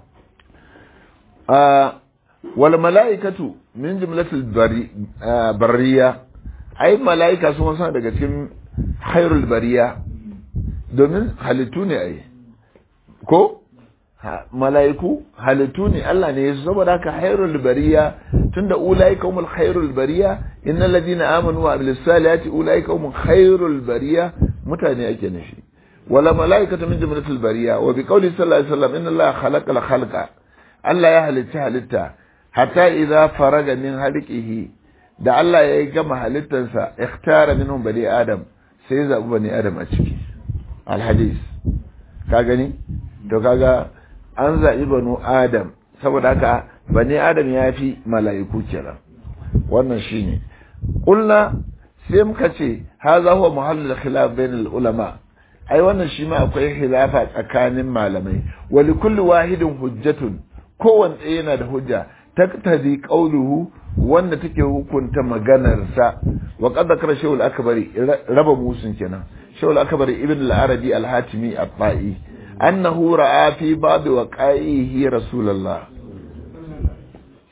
wal mala'ikatu min jumlatul bariya ai mala'ika sun wasu daga cikin khairul bariya domin halittu ne ai ko mala'iku halittu ne Allah ne yasu saboda haka khairul bariya tunda ulaika humul khairul bariya innal ladina amanu wa amilus salihati ulaika humul khairul bariya mutane ake nufi wala mala'ikatu min jumlatil bariya wa bi qawli sallallahu alaihi wasallam inna Allah khalaqa al khalqa Allah ya halitta halitta hatta idza faraga min halqihi da Allah ya gama halittarsa ikhtara minhum bani adam sai zabi bani adam a ciki al hadis ka gani to kaga an zaɓi banu adam saboda haka bani adam ya fi mala'iku kenan wannan shine ƙulla sai muka ce haza huwa muhallul khilaf bainal ulama ai wannan shi ma akwai khilafa tsakanin malamai wa li kulli wahidin hujjatun kowanne yana da hujja taktadi qawluhu wanda take hukunta maganar sa wa qad zakara shaykhul akbari raba musun kenan shaykhul akbari ibn al-arabi al-hatimi at-ta'i annahu ra'a fi ba'd waqa'ihi rasulullah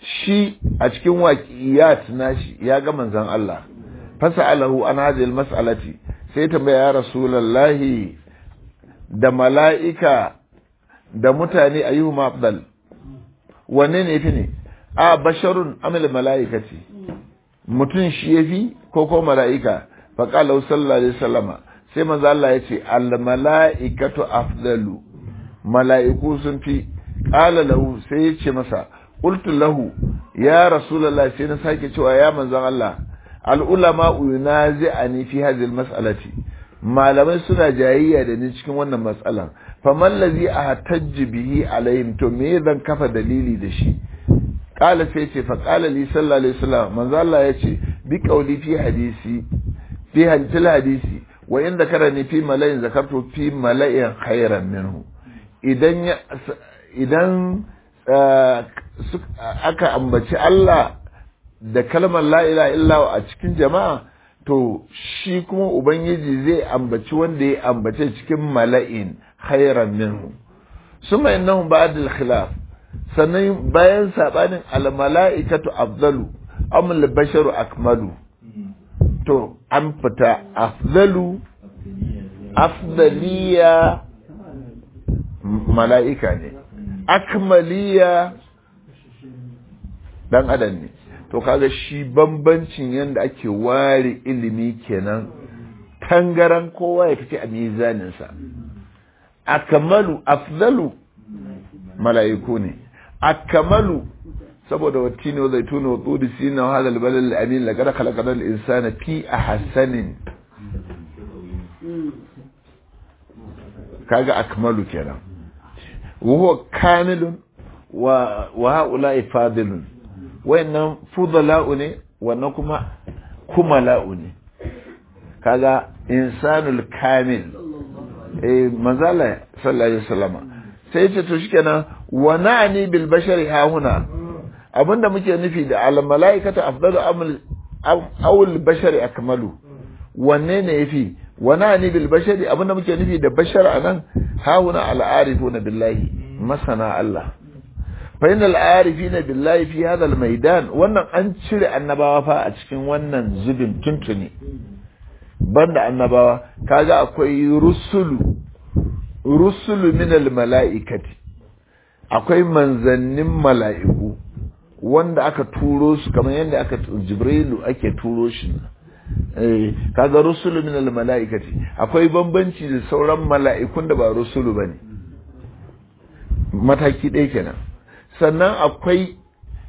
shi a cikin waƙiyat nashi ya ga manzon Allah fasa'alahu an hadhihi mas'alati sai tambaya ya rasulullahi da mala'ika da mutane ayyuhuma afdal wanne ne fi ne a basharun amil mala'ikati mutum shi yafi ko ko mala'ika fa qala sallallahu alaihi wasallama sai manzo Allah ya ce al mala'ikatu afdalu mala'iku sun fi qala lahu sai ya ce masa qultu lahu ya rasulullahi sai na sake cewa ya manzon Allah al ulama yunazi'ani fi hadhihi al mas'alati malamai suna jayayya da ni cikin wannan matsalan faman lazi a hatajji bihi alayhim to me zan kafa dalili da shi qala sai ce fa qala li sallallahu alaihi wasallam manzo Allah yace bi qawli fi hadisi fi hadil hadisi wa inda karani fi mala'in zakartu fi mala'in khairan minhu idan idan aka ambaci Allah da kalmar la ilaha illa a cikin jama'a to shi kuma ubangiji zai ambaci wanda ya ambace cikin mala'in khairan minhu suma innahum ba'da al-khilaf sannan bayan sabanin al-mala'ikatu afdalu am al-basharu akmalu to an fita afdalu afdaliya mala'ika ne akmaliya dan adam ne to kaga shi bambancin yadda ake ware ilimi kenan tangaran kowa ya fice a mizaninsa akamalu afdalu mala'iku ne akamalu saboda wattini wa zaituna wa tsudi sina wa hadal balal amin la kada khalaqana al insana fi ahsanin kaga akmalu kenan wa huwa kamilun wa wa haula'i fadilun wayannan fudala'u ne wannan kuma kumala'u ne kaga insanul kamil eh manzala sallallahu alaihi wasallama sai ce to shikenan wa na'ni bil bashari ha huna abinda muke nufi da al malaikatu afdalu amal aw al bashari akmalu wanne ne yafi wa na'ni bil bashari abinda muke nufi da bashar anan ha huna al arifuna billahi masana Allah fa inal arifina billahi fi hadha al maidan wannan an cire annabawa fa a cikin wannan zubin tuntuni banda annabawa kaga akwai rusulu rusulu min al malaikati akwai manzannin mala'iku wanda aka turo su kamar yadda aka jibrilu ake turo shi eh kaga rusulu min al malaikati akwai bambanci da sauran mala'ikun da ba rusulu bane mataki ɗaya kenan sannan akwai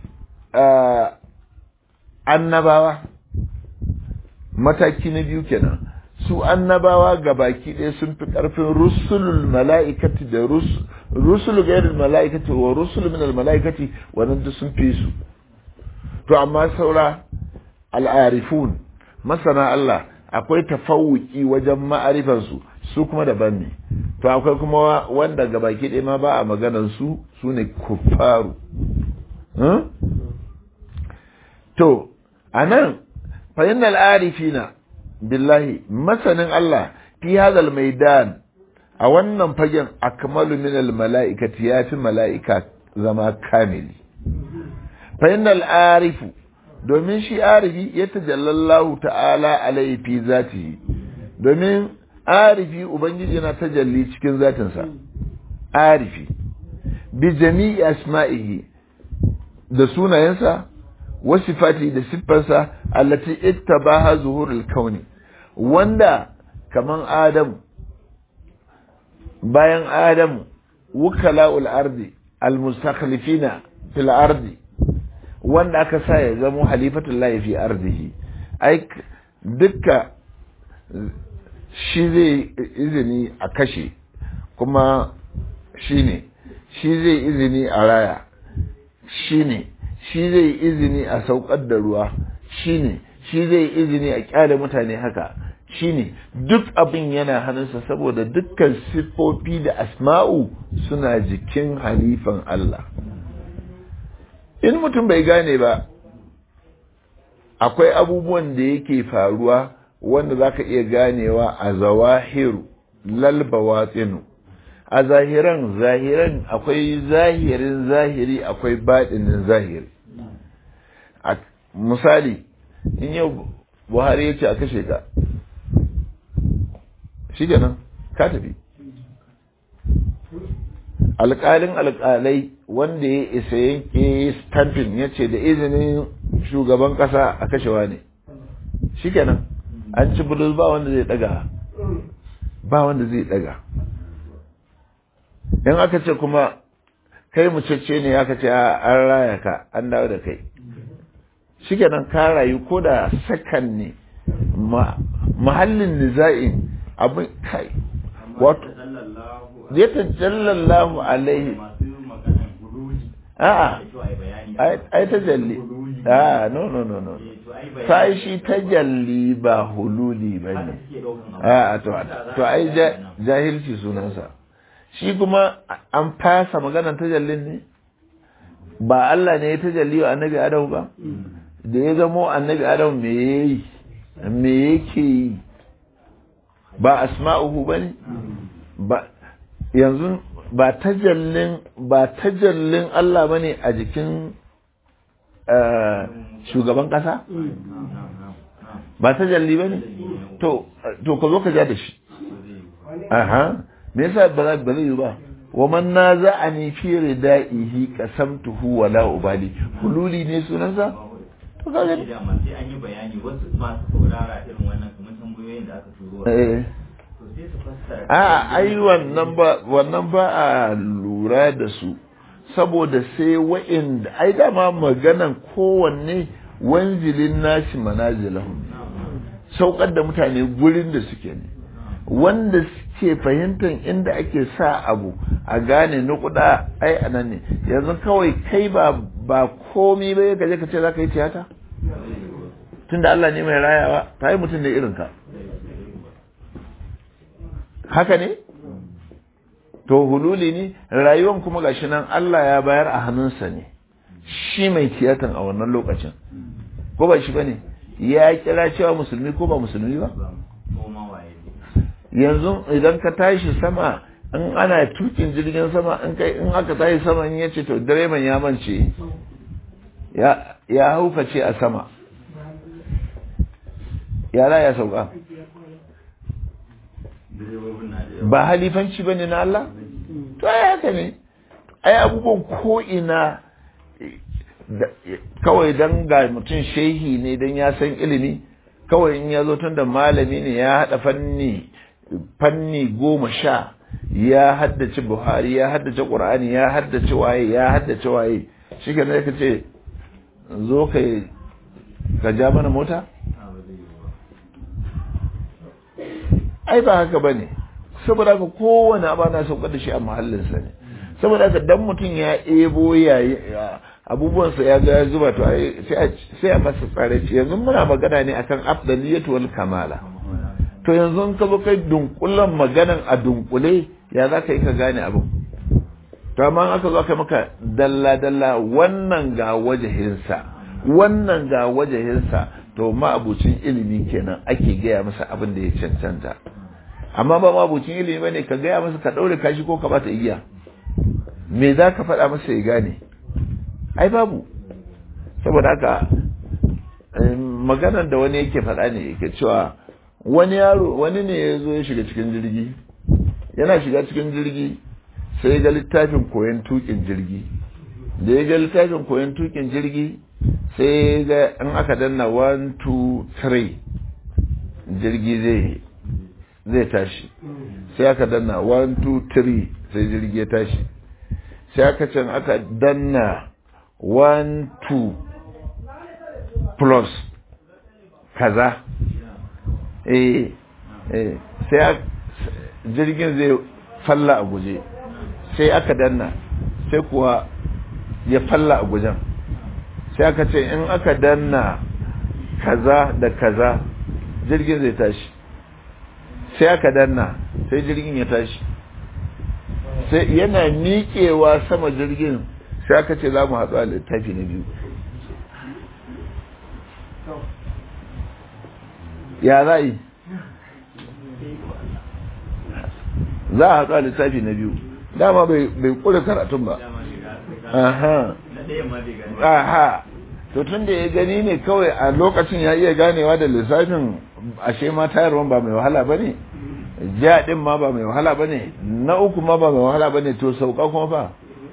annabawa mataki na biyu kenan su annabawa ga baki ɗaya sun fi ƙarfin rusulul mala'ikati da rusul gairul mala'ikati wa rusul min mala'ikati wannan duk sun fi su to amma saura al'arifun masana Allah akwai tafawuki wajen ma'arifansu su kuma daban ne to akwai kuma wanda ga baki ɗaya ma ba a maganar su su ne kuffaru to a nan fahimmar arifina billahi masanin Allah fi hadal maidan a wannan fagen akmalu min al mala'ikati ya fi mala'ika zama kamili fahimmar arifu domin shi arifi ya tajallallahu ta'ala alaihi fi zatihi domin arifi ubangiji yana tajalli cikin zatinsa arifi bi jami'i asma'ihi da sunayensa wasifati da siffarsa allati ittabaha zuhurul kauni wanda kaman adam bayan adam wukala'ul ardi almustakhlifina fil ardi wanda aka sa ya zama halifatullahi fi ardihi ai dukka shi zai izini a kashe kuma shi ne shi zai izini a raya shi ne shi zai izini a saukar da ruwa shi ne shi zai izini a kyale mutane haka shi ne duk abin yana hannunsa saboda dukkan siffofi da asma'u suna jikin halifan Allah in mutum bai gane ba akwai abubuwan da yake faruwa wanda za ka iya ganewa a zawahiru lalbawatsinu a zahiran zahiran akwai zahirin zahiri akwai baɗinin zahiri misali in yau buhari ya ce a kashe ka shi kenan ka tafi alƙalin alƙalai wanda ya isa yanke stamping ya ce da izinin shugaban ƙasa a kashewa ne shi kenan an ci bulus ba wanda zai daga ba wanda zai daga in aka ce kuma kai mucece ne aka ce an raya ka an dawo da kai shi kenan ka rayu ko da sakan ne mahallin niza'in abin kai wato ya tajallallahu alaihi a'a ai tajalli a no no no no sai shi tajalli ba hululi ba ne a to to ai jahilci sunansa shi kuma an fasa maganar tajallin ne ba Allah ne ya tajalli wa annabi Adam ba da ya zamo annabi Adam me yayi me yake yi ba asma'uhu bane ba yanzu ba tajallin ba tajallin Allah bane a jikin shugaban kasa ba tajalli bane to to ka zo ka ja da shi aha me yasa ba za ba zai yi ba wa man naza'ani fi ridaihi qasamtuhu wa la ubali hululi ne sunansa to ka gani
da sai an yi bayani wasu masu saurara irin wannan kamar tambayoyin da aka turo
eh
to sai su fassara
a ai wannan ba wannan ba a lura da su saboda sai wa'inda ai dama maganan kowanne wanzilin nashi manazilahum saukar da mutane gurin da suke ne wanda suke fahimtar inda ake sa abu a gane nukuda ai anan ne yanzu kawai kai ba ba komi ba ka je ka ce za ka yi tiyata tunda Allah ne mai rayawa ta yi mutum da irin ka haka ne to hululi ne rayuwan kuma gashi nan Allah ya bayar a hannunsa ne shi mai tiyatan a wannan lokacin ko ba shi bane ya kira cewa musulmi ko ba musulmi ba
ko ma waye
yanzu idan ka tashi sama in ana tukin jirgin sama in kai in aka tashi sama in yace to direban ya mance ya ya haukace a sama yara ya sauka
direbobin na da yawa
ba halifanci bane na Allah to ai haka ne ai abubuwan ko ina da- kawai dan ga mutum shehi ne dan ya san ilimi kawai in ya zo tun da malami ne ya haɗa fanni fanni goma sha ya haddace buhari ya haddace ƙur'ani ya haddace waye ya haddace waye shi ka ka ce zo ka ka ja mana mota
Ah, ba zai yi ba
ai ba haka bane saboda haka kowane abu na saukar da shi a mahallinsa ne saboda haka dan mutum ya ebo yayi abubuwansa ya ga ya zuba to ai sai a sai a masa tsare ce yanzu muna magana ne akan afdaliyatu wal kamala to yanzu in ka zo kai dunkulen maganan a dunkule ya za ka yi ka gane abin to amma in aka zo kai maka dalla dalla wannan ga wajahinsa wannan ga wajahinsa to ma'abucin ilimi kenan ake gaya masa abin da ya cancanta amma ba ma'abucin ilimi bane ka gaya masa ka daure kashi ko ka bata igiya me za ka faɗa masa ya gane ai babu saboda haka maganar da wani yake faɗa ne yake cewa wani yaro wani ne ya zo ya shiga cikin jirgi yana shiga cikin jirgi sai ya ga littafin koyon tukin jirgi da ya ga littafin koyon tukin jirgi sai ya ga in aka danna 1 2 3 jirgi zai zai tashi sai aka danna 1 2 3 sai jirgi ya tashi sai aka can aka danna 1 2 plus kaza eh eh sai jirgin zai falla a guje sai aka danna sai kuwa ya falla a gujen sai aka ce in aka danna kaza da kaza jirgin zai tashi sai aka danna sai jirgin ya tashi sai yana miƙewa sama jirgin sai aka ce za mu haɗu a littafi na biyu ya za yi za a haɗu a littafi na biyu dama bai ƙure karatun ba aha aha to to tun da ya gani ne kawai a lokacin ya iya ganewa da lissafin ashe ma tayarwan ba mai wahala ba ne ja din ma ba mai wahala ba ne na uku ma ba mai wahala ba ne to sauka kuma ba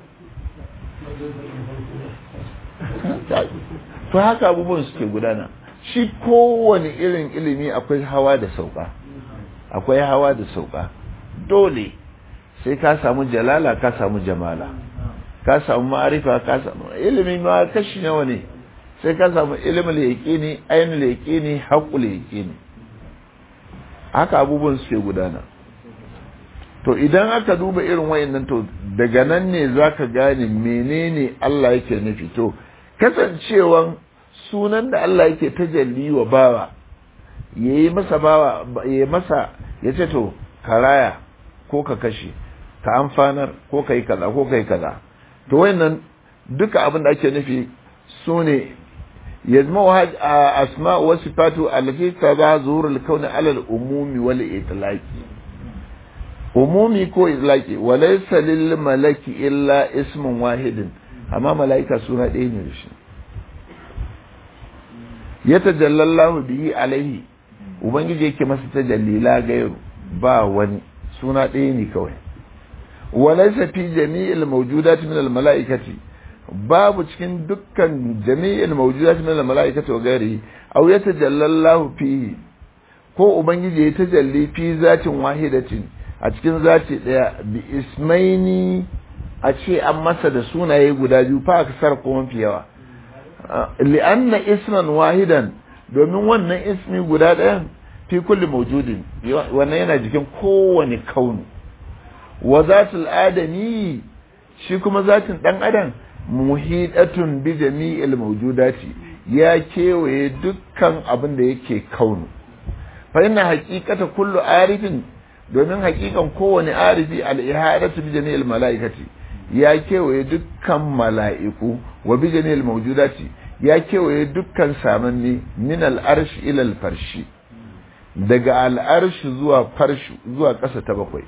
to haka abubuwan suke gudana shi kowane irin ilimi akwai hawa da sauka akwai hawa da sauka dole sai ka samu jalala ka samu jamala ka samu ma'arifa ka samu ilimi ma kashi nawa ne sai ka samu ilimin yaƙini ainihin yaƙini haƙul yaƙini haka abubuwan suke gudana to idan aka duba irin wayannan to daga nan ne zaka gane menene Allah yake nufi to kasancewan sunan da Allah yake tajalli wa bawa yayi masa bawa yayi masa yace to karaya ko ka kashe ka amfanar ko kai kaza ko kai kaza to wayannan duka abin da ake nufi sune يجمع أسماء وصفات التي تبع ظهور الكون على الأموم والإطلاق أمومي كو إطلاق وليس للملك إلا اسم واحد أما ملائكة سورة دين رشي يتجلى الله به عليه ubangiji yake masa tajalli la gairu ba wani suna ɗaya ne kawai walaysa fi jami'il mawjudat min al mala'ikati babu cikin dukkan jami'in mawjudat min al-mala'ikati wa ghairihi aw yatajalla Allah fihi ko ubangiji ya tajalli fi zatin wahidatin a cikin zati daya bi ismaini a ce an masa da sunaye guda biyu fa aksar ko mafi yawa li'anna isman wahidan domin wannan ismi guda ɗayan fi kulli mawjudin wannan yana jikin kowane kaunu wa zatul adami shi kuma zatin dan adam muhidatun bi jami'il mawjudati ya kewaye dukkan abin da yake kaunu fa inna haqiqata kullu arifin domin haqiqan kowane arifi al-ihadatu bi jami'il malaikati ya kewaye dukkan mala'iku wa bi jami'il mawjudati ya kewaye dukkan samanni min al-arshi ila al-farshi daga al-arshi zuwa farshi zuwa ƙasa ta bakwai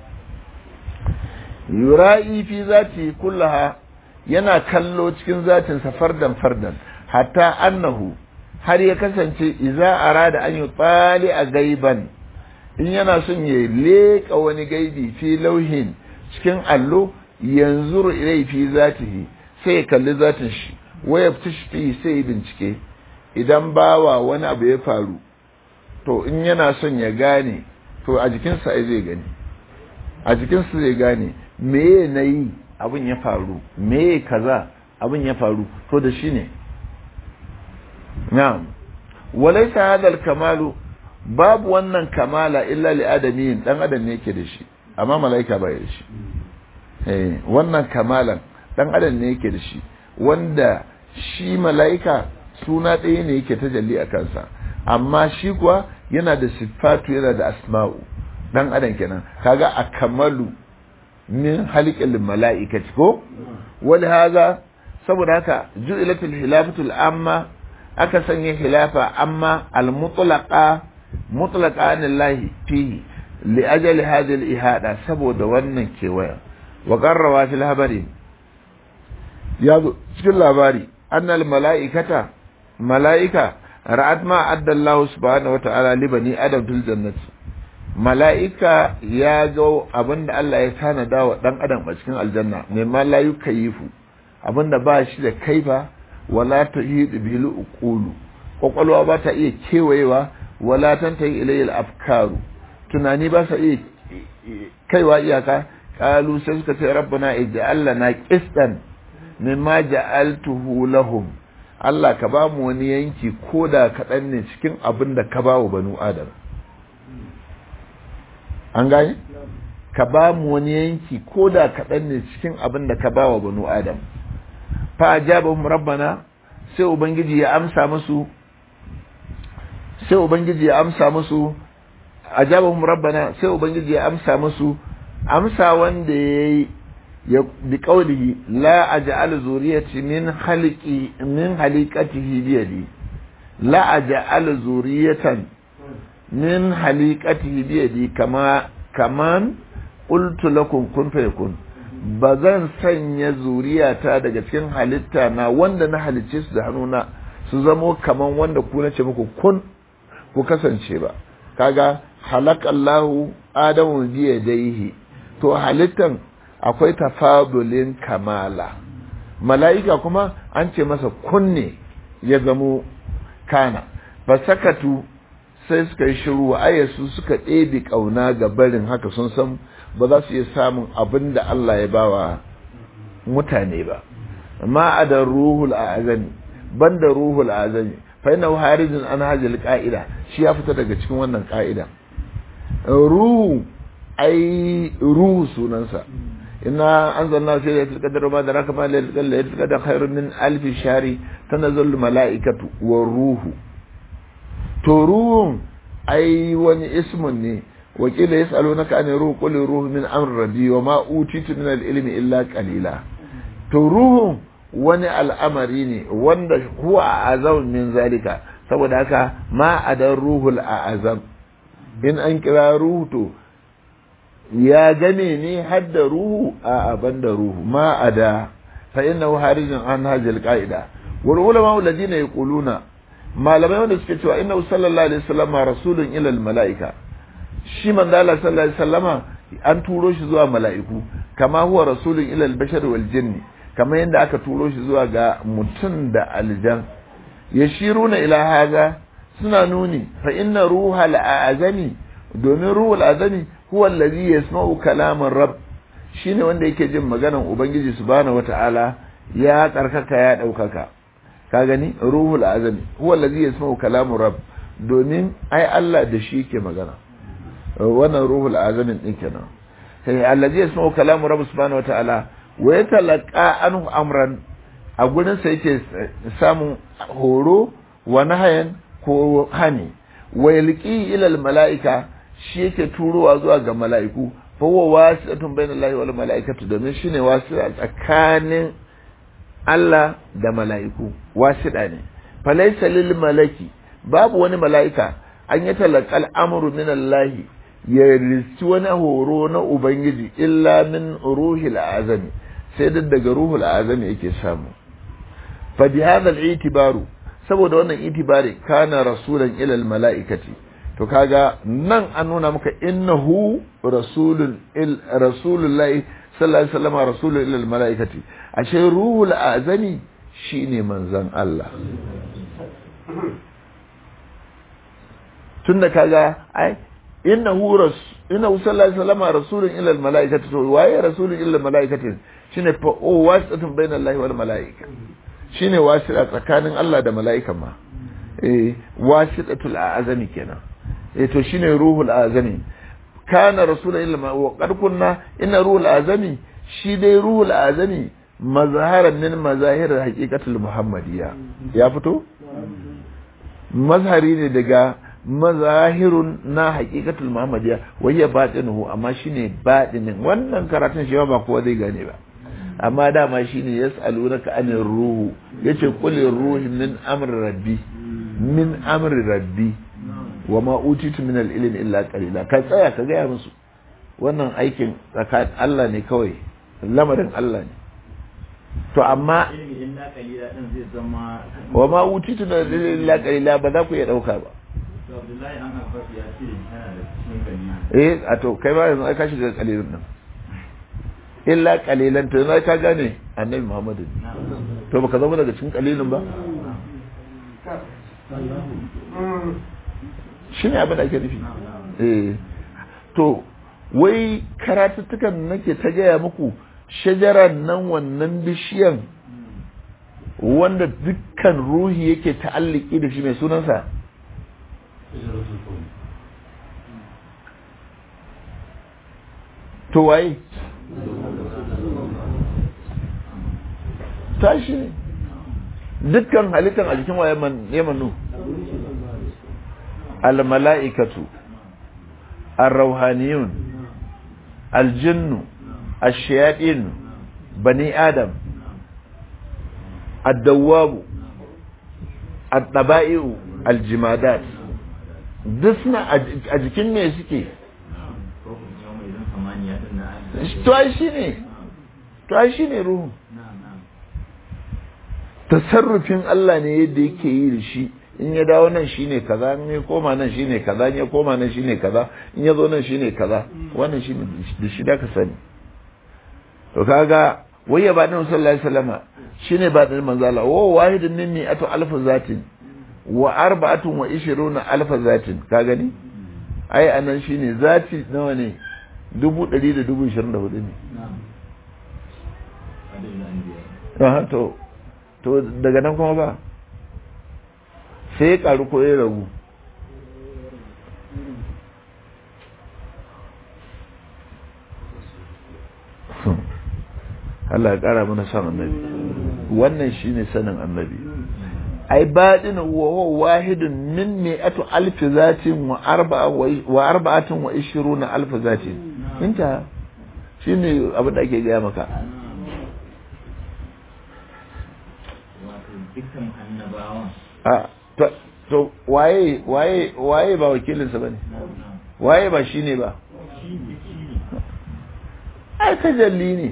yura'i fi zati kullaha yana kallo cikin zatinsa fardan fardan hatta annahu har ya kasance iza arada an yi tsali a gaiban in yana son ya leƙa wani gaibi fi lauhin cikin allo yanzu ilai fi zatihi sai ya kalli zatin shi waya fi sai ya bincike idan bawa wani abu ya faru to in yana son ya gane to a jikinsa ai zai gani a jikinsa zai gane me na yi abin ya faru me kaza abin ya faru to da shi ne na'am walaysa hadha kamalu babu wannan kamala illa li adamiyin dan adam ne yake da shi amma malaika ba ya da shi eh wannan kamalan dan adam ne yake da shi wanda shi malaika suna ɗaya ne yake tajalli a kansa amma shi kuwa yana da sifatu yana da asma'u dan adam kenan kaga a kamalu min halikin mala'ikati ko wani haza saboda haka ju'ilatul hilafatul amma aka sanya hilafa amma al-mutlaqa mutlaqa anillahi fihi li ajali hadhihi al-ihada saboda wannan kewaya wa qarrawa fil habari ya zo cikin labari annal mala'ikata mala'ika ra'at ma adda Allah subhanahu wa ta'ala li bani adam fil jannati mala'ika ya ga abin da Allah ya tanada wa ɗan adam a cikin aljanna mai ma la yukayifu abin da ba shi da kaifa wala ta yi bilu uqulu kwakwalwa ba ta iya kewayewa wala tan ta yi ilayil afkaru tunani ba sa iya kaiwa iyaka kalu sai suka ce rabbana ij'al lana qistan mimma ja'altuhu lahum Allah ka ba mu wani yanki ko da kaɗan ne cikin abin da ka ba wa banu adam an gane ka ba mu wani yanki ko da kaɗan ne cikin abin da ka ba wa banu adam fa ajabahum rabbana sai ubangiji ya amsa musu sai ubangiji ya amsa musu ajabahum rabbana sai ubangiji ya amsa musu amsa wanda yayi ya bi qawlihi la aj'al zuriyati min khaliqi min haliqatihi bi yadi la aj'al zuriyatan min haliqatihi bi yadi kama kaman qultu lakum kun fayakun ba zan sanya zuriyata daga cikin halitta na wanda na halicce su da hannuna su zamo kaman wanda ku na ce muku kun ku kasance ba kaga halakallahu adamu biya daihi to halittan akwai tafadulin kamala mala'ika kuma an ce masa kunne ya zamo kana ba sakatu sai suka yi shiru ayyasu suka ɗebe ƙauna ga barin haka sun san ba za su iya samun abin da Allah ya bawa mutane ba ma a da ruhul azami ban da ruhul azami fa yana harijin an hajjal ka'ida shi ya fita daga cikin wannan ka'ida ruhu ai ruhu sunansa inna anzalna fi lailatul qadr ma daraka ma lailatul qadr khairun min alf shahri tanazzalul malaikatu war ruhu to ruhun ai wani ismun ne wakila yas'alunaka an ruhu qul ruhu min amri rabbi wa ma utitu min al-ilmi illa qalila to ruhun wani al'amari ne wanda huwa azam min zalika saboda haka ma adan ruhul azam in an kira ruhu to ya game ne hadda ruhu a aban da ruhu ma ada fa innahu harijin an hajjal qa'ida wal ulama alladhina yaquluna malamai wanda suke cewa innahu sallallahu alaihi wasallam rasulun ila al malaika shi manzo Allah sallallahu alaihi wasallama an turo shi zuwa mala'iku kama huwa rasulun ila al bashar wal jinni kamar yadda aka turo shi zuwa ga mutum da aljan yashiruna ila haza suna nuni fa inna ruhal azami domin ruhul azami huwa allazi yasma'u kalaman rabb shine wanda yake jin maganan ubangiji subhanahu wata'ala ya tsarkaka ya daukaka ka gani ruhul azami huwa allazi yasma'u kalaman rabb domin ai Allah da shi yake magana wannan ruhul azamin din kenan sai allazi yasma'u kalaman rabb subhanahu wata'ala wa yatalaqa anhu amran a gurin sa yake samun horo wa nahayan ko hani wa yalqi ila al mala'ika shi yake turowa zuwa ga mala'iku fa huwa wasi'atun bainallahi wal mala'ikatu domin shine wasi'a tsakanin Allah da mala'iku wasiɗa ne fa laysa lil malaki babu wani mala'ika an yi talaqal amru min Allah ya risti wani horo na ubangiji illa min ruhil azami sai da daga ruhul azami yake samu fa bi hadha al itibaru saboda wannan itibari kana rasulan ila al mala'ikati to kaga nan an nuna maka innahu rasulun il rasulullahi sallallahu alaihi wasallam rasulun ila malaikati ashe ruhul azami shine manzon Allah tunda kaga ai innahu ras innahu sallallahu alaihi wasallam rasulun ila malaikati to waye rasulun ila malaikati shine fa o wasatun bainallahi wal malaika shine wasila tsakanin Allah da malaikan ma eh wasidatul azami kenan eh to shine ruhul azami kana rasulun illa wa qad kunna inna ruhul azami shi dai ruhul azami mazharan min mazahir haqiqatul muhammadiyya ya fito mazhari ne daga mazahirun na haqiqatul muhammadiyya wa hiya batinuhu amma shine batinin wannan karatun shi ba kowa zai gane ba amma dama shine yas'alunaka anir ruhu yace qul ruhi min amri rabbi min amri rabbi wa ma utitu min al-ilm illa qalila ka tsaya ka gaya musu wannan aikin tsakanin Allah ne kawai lamarin Allah ne to amma wa ma utitu min al-ilm illa qalila ba za ku iya dauka ba eh a to kai ba yanzu ai ka shiga qalilun nan illa qalilan to yanzu ka gane annabi Muhammadu to baka zama daga cikin qalilun ba shi ne abin da ake nufi eh to wai karatuttukan nake ta gaya muku shajarar nan wannan bishiyan wanda dukkan ruhi yake ta'alliki da shi mai sunansa to waye tashi ne dukkan halittar a jikin waye yamanu الملائكة الروحانيون الجن الشياطين بني آدم الدواب الطبائع الجمادات dusna a jikin me suke to ai shi ne to ai shine ruhu
na'am na'am
tasarrufin Allah ne yadda yake yi da shi in ya dawo nan shine kaza in ya koma nan shine kaza in ya koma nan shine kaza in ya zo nan shine kaza wannan shine da shi da ka sani to kaga wai ya bada sallallahu alaihi wasallama shine ba da manzo Allah wa wahidun minni atu alf zatin wa arba'atun wa ishiruna alf zatin ka gani ai anan shine zati nawa ne dubu ɗari da dubu ishirin da hudu ne
na'am adadin anbiya
Aha, to to daga nan kuma ba sai ya karu ko ya ragu Allah ya kara mana son annabi wannan shine sanin annabi ai baɗin wa wahidun min mi'atu alfi zatin wa arba'a wa arba'atin wa ishiruna alfi zatin inta shine abin da ake gaya maka
wato dukkan annabawan
a to to waye waye waye ba wakilinsa bane
na'am na'am
waye ba shine ba
shi ne shi ne
ai tajalli ne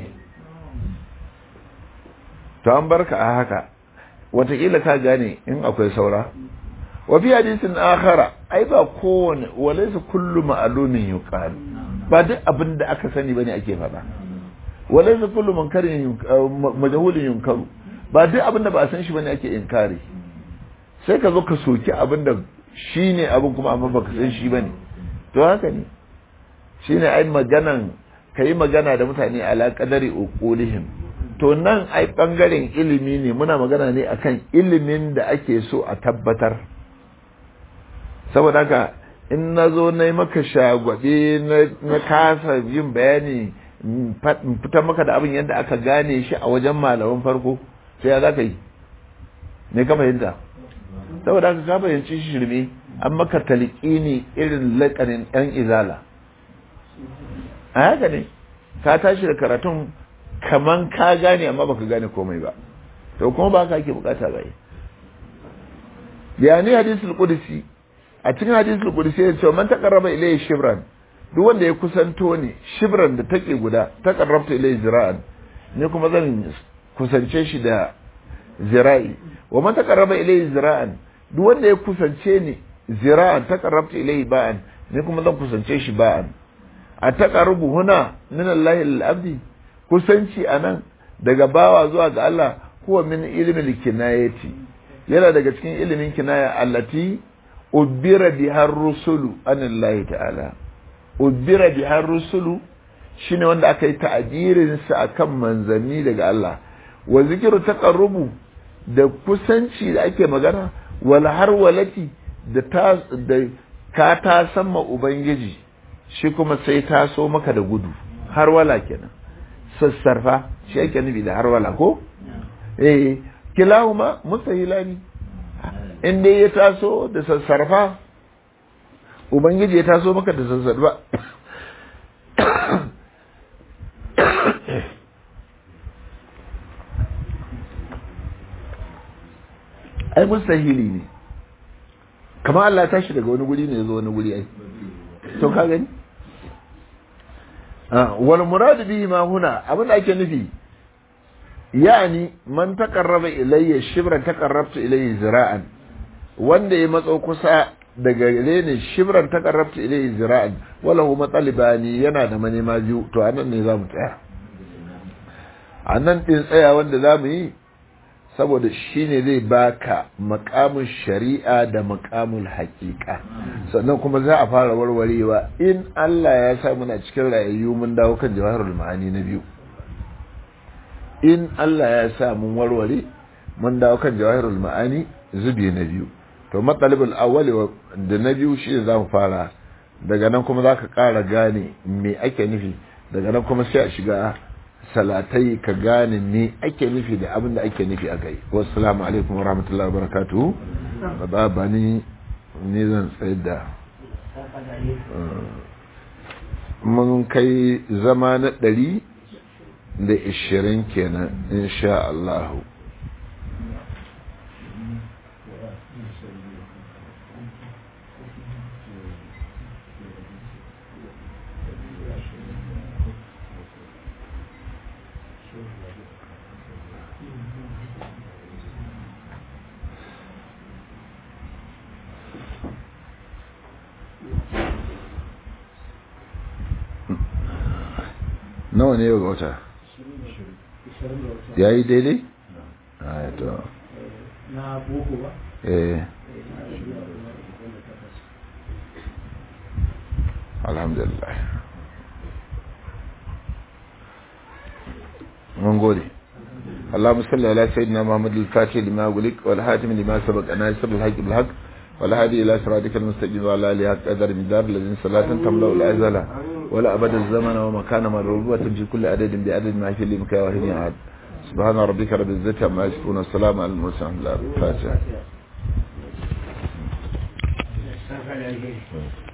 to an barka a haka watakila ka gane in akwai saura wa fi hadisin akhara ai ba kowane walaysa kullu ma'lumin yuqal ba duk abin da aka sani bane ake faɗa walaysa kullu munkarin yunk- uh, ma- majhulin yunkaru ba duk abin da ba a san shi bane ake inkari sai ka zo ka soki abin da shine abin kuma amma baka san shi bane to haka ne shine ai maganan kai magana da mutane ala qadari uqulihim to nan ai bangaren ilimi ne muna magana ne akan ilimin da ake so a tabbatar saboda haka in na zo na yi maka shagwabe na kasa yin bayani in fa- in fitar maka da abin yadda aka gane shi a wajen malaman farko sai ya za ka yi ne ka fahimta saboda haka ka fahimci shi shirme an maka talqini irin lakanin ɗan izala a haka ne ka tashi da karatun kaman ka gane amma baka gane komai ba to kuma ba ka ake bukata ba yani hadisul qudsi a cikin hadisul qudsi ya ce man taqarraba ilayhi shibran duk wanda ya kusanto ne shibran da take guda taqarrabta ilayhi zira'an ne kuma zan kusance shi da zira'i wa man taqarraba ilayhi zira'an duk wanda ya kusance ni zira'an taqarrabta ilayhi ba'an ne kuma zan kusance shi ba'an a taqarrubu huna min Allah al-abdi kusanci anan daga bawa zuwa ga Allah huwa min ilmi kinayati yana daga cikin ilimin kinaya allati ubira biha rusulu anillahi ta'ala ubira biha rusulu shine wanda aka yi ta'abirin sa akan manzanni daga Allah wa zikiru taqarrubu da kusanci da ake magana wal harwalati da ta da ka ta sama ubangiji shi kuma sai ta so maka da gudu harwala kenan sassarfa shi ake nufi da harwala ko eh kilahuma mustahilani in dai ya taso da sassarfa ubangiji ya taso maka da sassarfa ai mustahili ne kamar Allah ya tashi daga wani guri ne ya zo wani guri ai to ka gani wal murad bihi ma huna abin da ake nufi yani man taqarraba ilayya shibran taqarrabtu ilayhi zira'an wanda ya matso kusa daga gare ni shibran taqarrabtu ilayhi zira'an wala hu matsalibani yana da manema biyu to anan ne zamu tsaya anan din tsaya wanda zamu yi saboda shine zai baka makamin shari'a da makamin haƙiƙa sannan kuma za a fara warwarewa in Allah ya sa muna cikin rayayyu mun dawo kan jawahirul ma'ani na biyu in Allah ya sa mun warware mun dawo kan jawahirul ma'ani zubi na biyu to matsalibul awwali da na biyu shi za mu fara daga nan kuma za ka ƙara gane me ake nufi daga nan kuma sai a shiga salatai ka gane me ake nufi da abin da ake nufi a kai wassalamu alaikum wa rahmatullahi wa barakatuhu ba ba ni ne zan tsayar da mun kai zama na ɗari da ishirin kenan insha Allahu
Sure.
nawa ne yau ga wata ya yi daidai? a to
na boko ba
eh alhamdulillah mun gode اللهم صل على سيدنا محمد الفاتح لما أغلق والحاتم لما سبق ناصر الحق بالحق والهادي إلى صراطك المستقيم وعلى آله حق قدر مدار الذين صلاة تملأ الأزل ولا أبد الزمن ومكان مرغوبة في كل عدد بعدد ما في لمكا وهني عاد سبحان ربك رب العزة عما يصفون والسلام على المرسلين الفاتحة